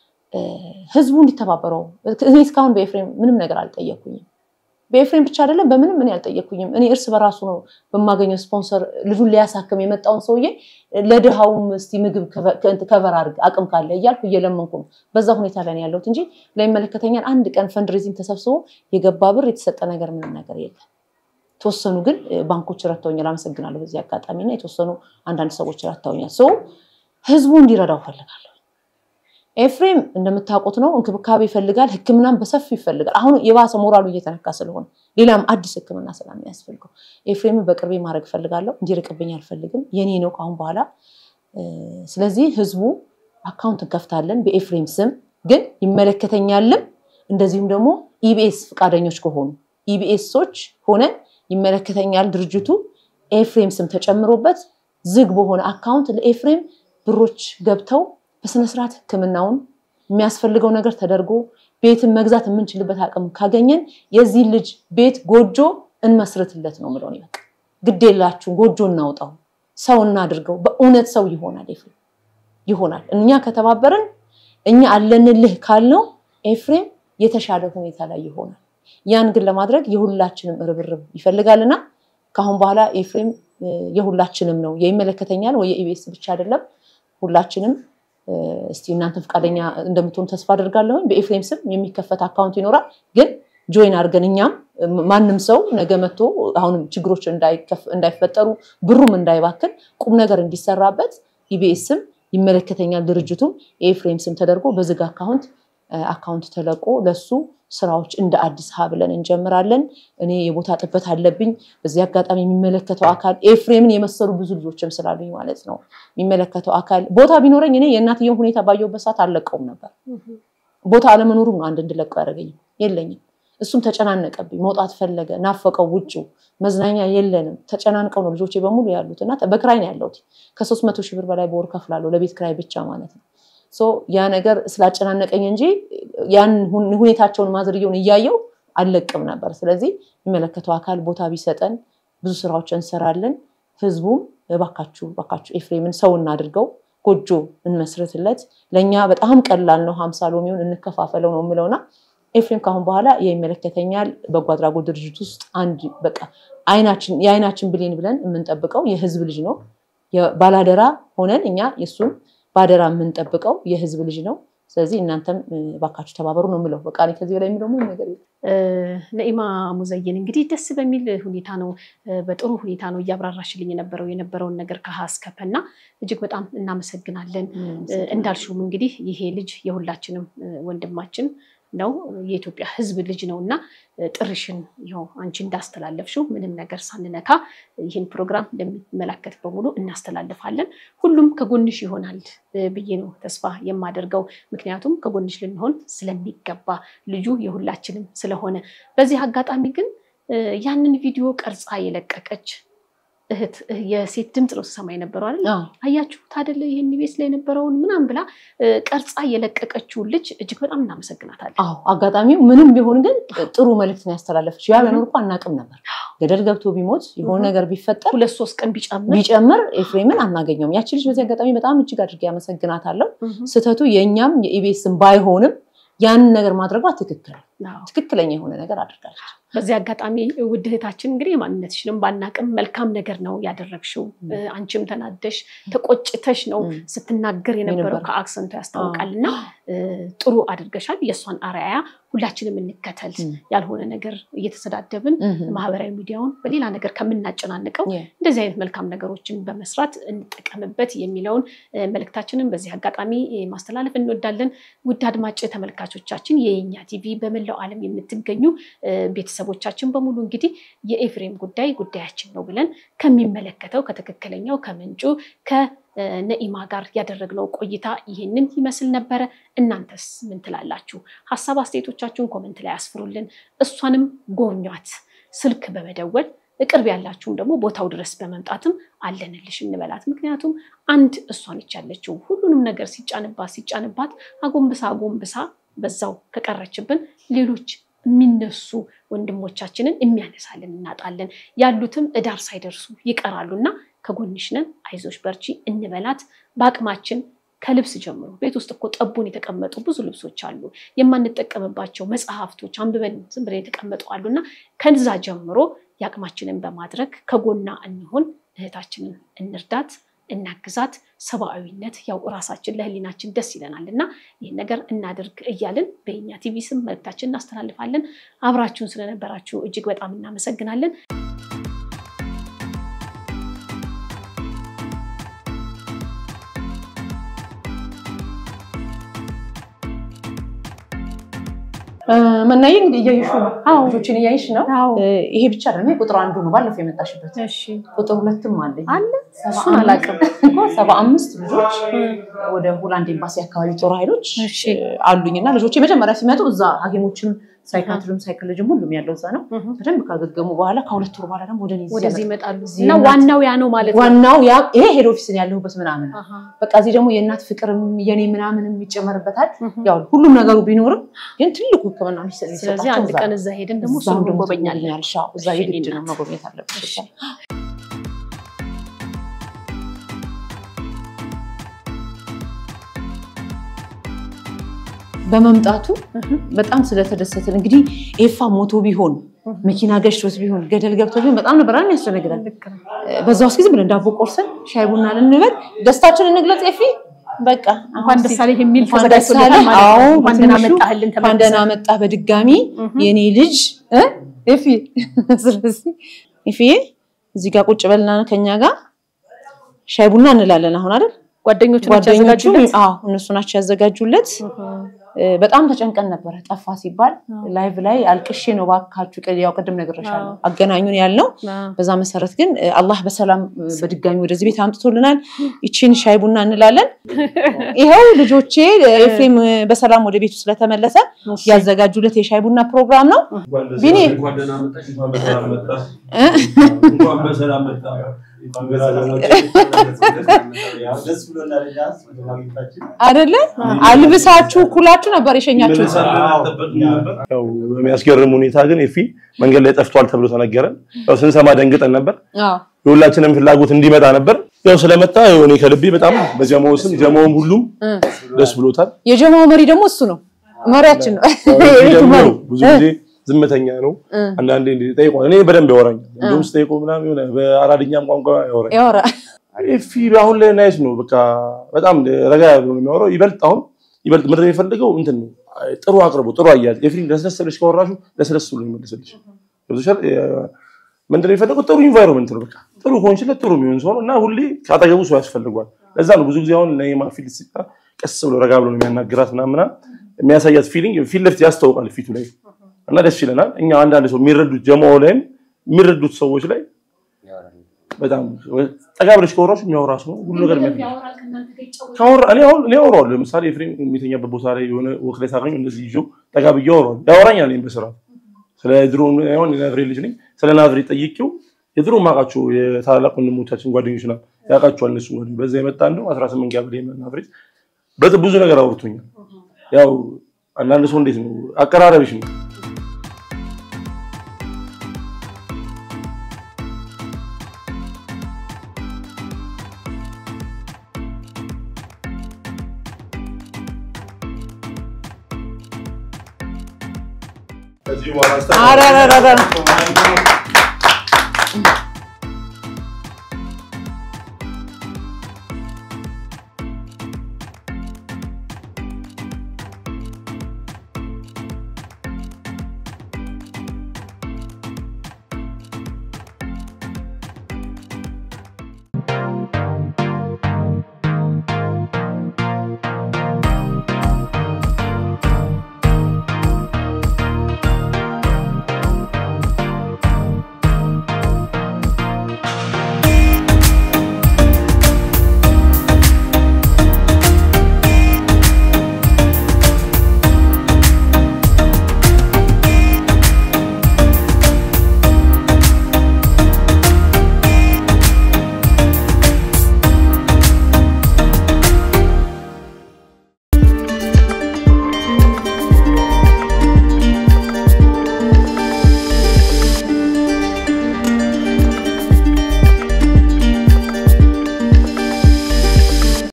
ህዝቡ እንዲተባበረው እኔ እስካሁን በኤፍሬም ምንም ነገር አልጠየኩኝም። በኤፍሬም ብቻ አይደለም በምንም እኔ አልጠየኩኝም። እኔ እርስ በራሱ ነው በማገኘው ስፖንሰር ልጁን ሊያሳክም የመጣውን ሰውዬ ለድሃውም እስቲ ምግብ ከቨር አድርግ አቅም ካለ እያልኩ እየለመንኩ ነው። በዛ ሁኔታ ላይ ያለሁት እንጂ ለሚመለከተኛል አንድ ቀን ፈንድሬዚንግ ተሰብስቦ የገባ ብር የተሰጠ ነገር ምንም ነገር የለም። የተወሰኑ ግን ባንኮች ረድተውኛል፣ አመሰግናለሁ በዚህ አጋጣሚ እና የተወሰኑ አንዳንድ ሰዎች ረድተውኛል። ሰው ህዝቡ እንዲረዳው ፈልጋለሁ። ኤፍሬም እንደምታውቁት ነው እንክብካቤ ይፈልጋል፣ ህክምናም በሰፊው ይፈልጋል። አሁን የባሰ ሞራሉ እየተነካ ስለሆነ ሌላም አዲስ ህክምና ስለሚያስፈልገው ኤፍሬም በቅርቤ ማድረግ እፈልጋለሁ። እንዲርቅብኝ አልፈልግም። የኔ ነው ከአሁን በኋላ። ስለዚህ ህዝቡ አካውንት እንከፍታለን በኤፍሬም ስም ግን ይመለከተኛልም እንደዚሁም ደግሞ ኢቢኤስ ፈቃደኞች ከሆኑ ኢቢኤሶች ሆነን ይመለከተኛል ድርጅቱ ኤፍሬም ስም ተጨምሮበት ዝግ በሆነ አካውንት ለኤፍሬም ብሮች ገብተው በስነስርዓት ህክምናውን የሚያስፈልገው ነገር ተደርጎ ቤትን መግዛት የምንችልበት አቅም ካገኘን የዚህ ልጅ ቤት ጎጆ እንመስርትለት ነው ምለው። በቃ ግድ የላችሁ ጎጆ እናውጣው፣ ሰው እናድርገው። በእውነት ሰው ይሆናል፣ ኤፍሬም ይሆናል። እኛ ከተባበርን እኛ አለንልህ ካልነው ኤፍሬም የተሻለ ሁኔታ ላይ ይሆናል። ያን ግን ለማድረግ የሁላችንም ርብርብ ይፈልጋልና ከአሁን በኋላ ኤፍሬም የሁላችንም ነው። የይመለከተኛል ወይ የኢቢኤስ ብቻ አይደለም። ሁላችንም እስቲ እናንተ ፈቃደኛ እንደምትሆኑ ተስፋ አደርጋለሁኝ። በኤፍሬም ስም የሚከፈት አካውንት ይኖራል። ግን ጆይን አድርገን እኛም ማንም ሰው ነገ መጥቶ አሁንም ችግሮች እንዳይፈጠሩ ብሩም እንዳይባክን ቁም ነገር እንዲሰራበት ኢቢኤስም ይመለከተኛል ድርጅቱም የኤፍሬም ስም ተደርጎ በዝግ አካውንት አካውንት ተለቆ ለሱ ስራዎች እንደ አዲስ ሀ ብለን እንጀምራለን። እኔ የቦታ ጥበት አለብኝ። በዚህ አጋጣሚ የሚመለከተው አካል ኤፍሬምን የመሰሉ ብዙ ልጆችም ስላሉኝ ማለት ነው የሚመለከተው አካል ቦታ ቢኖረኝ እኔ የእናትየውን ሁኔታ ባየሁበት ሰዓት አልለቀውም ነበር። ቦታ አለመኖሩም ነው አንድ እንድለቀው ያደረገኝም የለኝም። እሱም ተጨናነቀብኝ፣ መውጣት ፈለገ፣ ናፈቀው። ውጭው መዝናኛ የለንም። ተጨናንቀው ነው ልጆቼ በሙሉ ያሉት እና በክራይ ነው ያለሁት። ከሶስት መቶ ሺህ ብር በላይ በወር ከፍላለሁ ለቤት ክራይ ብቻ ማለት ነው። ያ ነገር ስላጨናነቀኝ እንጂ ያን ሁኔታቸውን ማዝርየውን እያየው አልለቅም ነበር። ስለዚህ የሚመለከተው አካል ቦታ ቢሰጠን ብዙ ስራዎች እንሰራለን። ህዝቡም እባካችሁ እባካችሁ ኤፍሬምን ሰው እናድርገው፣ ጎጆ እንመስርትለት። ለእኛ በጣም ቀላል ነው። ሀምሳ ሎሚውን እንከፋፈለው ነው የምለውና ኤፍሬም ካሁን በኋላ የሚመለከተኛል በጎ አድራጎት ድርጅት ውስጥ አንድ በቃ የአይናችን ብሌን ብለን የምንጠብቀው የህዝብ ልጅ ነው። ባላደራ ሆነን እኛ የእሱን ባደራ የምንጠብቀው የህዝብ ልጅ ነው። ስለዚህ እናንተም ባካችሁ ተባበሩ ነው የምለው። በቃ ከዚህ በላይ የሚለው ምንም ነገር የለም። ነኢማ ሙዘይን እንግዲህ ደስ በሚል ሁኔታ ነው በጥሩ ሁኔታ ነው እያብራራሽልኝ የነበረው የነበረውን ነገር ከሀ እስከ ፐ እና እጅግ በጣም እናመሰግናለን። እንዳልሽውም እንግዲህ ይሄ ልጅ የሁላችንም ወንድማችን ነው የኢትዮጵያ ህዝብ ልጅ ነው እና ጥርሽን ይኸው አንቺ እንዳስተላለፍሽው ምንም ነገር ሳንነካ ይህን ፕሮግራም እንደሚመለከት በሙሉ እናስተላልፋለን። ሁሉም ከጎንሽ ይሆናል ብዬ ነው ተስፋ የማደርገው። ምክንያቱም ከጎንሽ ልንሆን ስለሚገባ ልጁ የሁላችንም ስለሆነ። በዚህ አጋጣሚ ግን ያንን ቪዲዮ ቀርጻ የለቀቀች እህት የሴት ድምፅ ነው ስሰማ የነበረው አይደል? አያችሁት አይደለ? ይህን ቤት ላይ የነበረውን ምናምን ብላ ቀርጻ የለቀቀችውን ልጅ እጅግ በጣም እናመሰግናታለን። አዎ አጋጣሚው ምንም ቢሆን ግን ጥሩ መልዕክት ነው ያስተላለፈችው። ያ መኖር እኮ አናውቅም ነበር። ገደል ገብቶ ቢሞት የሆነ ነገር ቢፈጠር ሁለት ሶስት ቀን ቢጨምር ቢጨምር ኤፍሬምን አናገኘውም። ያቺ ልጅ በዚህ አጋጣሚ በጣም እጅግ አድርጌ ያመሰግናታለሁ። ስህተቱ የእኛም የኢቢኤስም ባይሆንም ያንን ነገር ማድረጓ ትክክል ትክክለኛ የሆነ ነገር አድርጋለች። በዚህ አጋጣሚ ውድ እህታችን እንግዲህ የማንነትሽንም ባናቅም መልካም ነገር ነው ያደረግሽው። አንቺም ተናደሽ ተቆጭተሽ ነው ስትናገር የነበረው ከአክሰንቱ ያስታውቃል እና ጥሩ አድርገሻል። የእሷን አርአያ ሁላችንም እንከተል። ያልሆነ ነገር እየተሰዳደብን ማህበራዊ ሚዲያውን በሌላ ነገር ከምናጨናንቀው እንደዚህ አይነት መልካም ነገሮችን በመስራት እንጠቀምበት የሚለውን መልእክታችንን በዚህ አጋጣሚ ማስተላለፍ እንወዳለን። ውድ አድማጭ ተመልካቾቻችን የኛ ቲቪ በመላው ዓለም የምትገኙ ቤተሰቦቻችን በሙሉ እንግዲህ የኤፍሬም ጉዳይ ጉዳያችን ነው ብለን ከሚመለከተው ከትክክለኛው ከምንጩ ነኢማ ጋር ያደረግነው ቆይታ ይህንን ይመስል ነበረ። እናንተስ ምን ትላላችሁ? ሀሳብ አስተያየቶቻችሁን ኮመንት ላይ አስፍሩልን። እሷንም ጎብኟት ስልክ በመደወል ቅርብ ያላችሁም ደግሞ ቦታው ድረስ በመምጣትም አለንልሽ እንበላት። ምክንያቱም አንድ እሷ ነች ያለችው ሁሉንም ነገር ሲጫንባት ሲጫንባት አጎንብሳ አጎንብሳ በዛው ከቀረችብን ሌሎች የሚነሱ ወንድሞቻችንን የሚያነሳልን እናጣለን። ያሉትም እዳር ሳይደርሱ ይቀራሉ እና ከጎንሽ ነን፣ አይዞሽ በርቺ እንበላት በአቅማችን ከልብስ ጀምሮ ቤት ውስጥ እኮ ጠቡን የተቀመጡ ብዙ ልብሶች አሉ፣ የማንጠቀምባቸው መጽሐፍቶች አንብበን ዝም ብለን የተቀመጡ አሉ እና ከዛ ጀምሮ የአቅማችንን በማድረግ ከጎና እንሆን፣ እህታችንን እንርዳት፣ እናግዛት። ሰብአዊነት ያው እራሳችን ለህሊናችን ደስ ይለናል እና ይህን ነገር እናድርግ እያልን በኛ ቲቪ ስም መልእክታችን እናስተላልፋለን። አብራችሁን ስለነበራችሁ እጅግ በጣም እናመሰግናለን። መናዬ እንግዲህ እያየሽ ነው። አዎ። ልጆችን እያየሽ ነው። አዎ። ይሄ ብቻ አይደለም፣ ይሄ ቁጥር አንዱ ነው። ባለፈው የመጣሽበት እሺ ቁጥር ሁለትም አለኝ። አለ ሰባ እሱን አላውቅም። እኮ ሰባ አምስት ልጆች ወደ ሆላንድ ኤምባሲ አካባቢ ጦር ኃይሎች እሺ። አሉኝ እና ልጆች የመጀመሪያ ሲመጡ እዛ ሐኪሞችም ሳይካትሪም ሳይኮሎጂም ሁሉም ያለው እዛ ነው። በደንብ ካገገሙ በኋላ ከሁለት ወር በኋላ ደግሞ ወደ እኔ እዚህ ወደዚህ ያመጡ- ይመጣሉ እዚህ እና እናት- ዋናው ያ ነው ማለት ነው። ዋናው ያ ይሄ ሄድ ኦፊስን ያለሁበት ምናምን ነው። አሃ። በቃ እዚህ ደግሞ የእናት ፍቅርም የኔ ምናምንም ይጨመርበታል። እህ። ያው ሁሉም ነገሩ ቢኖርም ግን ትልቁ ሕክምና የሚሰጥ ስለዚህ አንድ ቀን እዛ ሄደን ደግሞ እሱን እንጎበኛለን። ጎበኛል። እዛ እሺ፣ የግድ ነው እናት። መጎብኘት አለብሽ። እሺ። በመምጣቱ በጣም ስለተደሰትን እንግዲህ ኤፋ ሞቶ ቢሆን መኪና ገጭቶት ቢሆን ገደል ገብቶ ቢሆን በጣም ነበር አይደል ያስደነግጣል። በዛ ውስጥ ጊዜ ብለን ዳቦ ቆርሰን ሻይ ቡና ልንበል ደስታችን እንግለጽ። ኤፊ በቃ እንኳን ደስ አለህ የሚል እንኳን ደስ ተዘጋጅቶለታል አለህ። ማለት ነው። አዎ፣ እንኳን ደህና በትንሹ መጣህልን እንኳን ደህና መጣህ በድጋሚ የኔ ልጅ እ ኤፊ ስለዚህ ኤፊዬ እዚህ ጋር ቁጭ በልና ከኛ ጋር ሻይ ቡና እንላለን። አሁን አይደል ጓደኞቹ ናቸው ጓደኞቹ ያዘጋጁለት? አዎ እነሱ ናቸው ያዘጋጁለት። እ፣ በጣም ተጨንቀን ነበረ። ጠፋ ሲባል ላይቭ ላይ አልቅሼ ነው ባካችሁ፣ ቅ- ያው ቅድም ነግሬሻለሁ አገናኙን ያልነው። አዎ። በዛ መሰረት ግን እ፣ አላህ በሰላም እ፣ በድጋሚ ወደዚህ ቤት አምጥቶልናል። ይቺን ሻይ ቡና እንላለን። ይኸው ልጆቼ እ፣ ኤፍሬም እ፣ በሰላም ወደ ቤቱ ስለተመለሰ ያዘጋጁለት የሻይ ቡና ፕሮግራም ነው። ቢኒ እንኳን ደህና መጣሽ፣ እንኳን በሰላም መጣ፣ እ፣ እንኳን በሰላም መጣ። ያው ደስ ብሎናል እኛ በማግኘታችን። አይደለ አልብሳችሁ ኩላችሁ ነበር የሸኛችሁት። ያው በሚያስገርም ሁኔታ ግን ኤፊ መንገድ ላይ ጠፍቷል ተብሎ ተነገረን። ያው ስንሰማ ደንግጠን ነበር። አዎ የሁላችንም ፍላጎት እንዲመጣ ነበር። ያው ስለመጣ ያው እኔ ከልቤ በጣም በጀማው ስም ጀማውም ሁሉም እ። ደስ ብሎታል። የጀማው መሪ ደግሞ እሱ ነው፣ መሪያችን ነው። ያው ኤፊ የቤቱ ደግሞ መሪ ብዙ ጊዜ ዝምተኛ ነው። እ። አንዳንዴ እንዲህ ጠይቆ እኔ በደንብ ያወራኛል። እንዲሁም ስጠይቆ ምናምን የሆነ በአራድኛም ቋንቋ ያወራኛል። ያወራ ኤፊ አሁን ላይ ናይስ ነው። በቃ በጣም ረጋ ያለ ነው የሚያወራው። ይበልጥ አሁን ይበልጥ ምድር የሚፈልገው እንትን ነው ጥሩ አቅርቦ ጥሩ አያያዝ ኤፍሬም ለስለስ ብለሽ ካወራሹ ለስለስ ብሎ ይመልስልሽ። ገብቶሻል? ምንድን ነው የፈለገው? ጥሩ ኢንቫይሮንመንት ነው። በቃ ጥሩ ከሆንሽለት ጥሩ የሚሆን ሰው ነው እና ሁሌ ከአጠገቡ ሰው ያስፈልጓል። ለዛ ነው ብዙ ጊዜ አሁን ነይማ ፊት ሲጣ ቀስ ብሎ ረጋ ብሎ ነው የሚያናግራት ምናምና የሚያሳያት ፊሊንግ ፊት ለፊት ያስታውቃል ፊቱ ላይ እና ደስ ይለናል። እኛ አንዳንድ ሰው የሚረዱት ጀማው ላይም የሚረዱት ሰዎች ላይ በጣም ጠጋ ብለሽ ከወራሽ የሚያወራ ሰው ነው ሁሉ ነገር የሚያ ካወራ እኔ አሁን እኔ አወራዋለሁ። ለምሳሌ ኤፍሬም የሚተኛበት ቦታ ላይ የሆነ ወክ ላይ ሳገኘው እንደዚህ ይዤው ጠጋ ብዬ አወራዋለሁ። ያወራኛል እኔም በስርዓት ስለ ድሮ አሁን የናዝሬ ልጅ ነኝ። ስለ ናዝሬ ጠይቄው የድሮ ማውቃቸው የታላላቅ ወንድሞቻችን ጓደኞች ናት ያውቃቸዋል። እነሱ ጓደኞች በዛ የመጣ እንደው 18 ጋር ናዝሬ በጣም ብዙ ነገር አውርቶኛል። ያው አንዳንድ ሰው እንዴት ነው አቀራረብሽ ነው ኧረ ኧረ ኧረ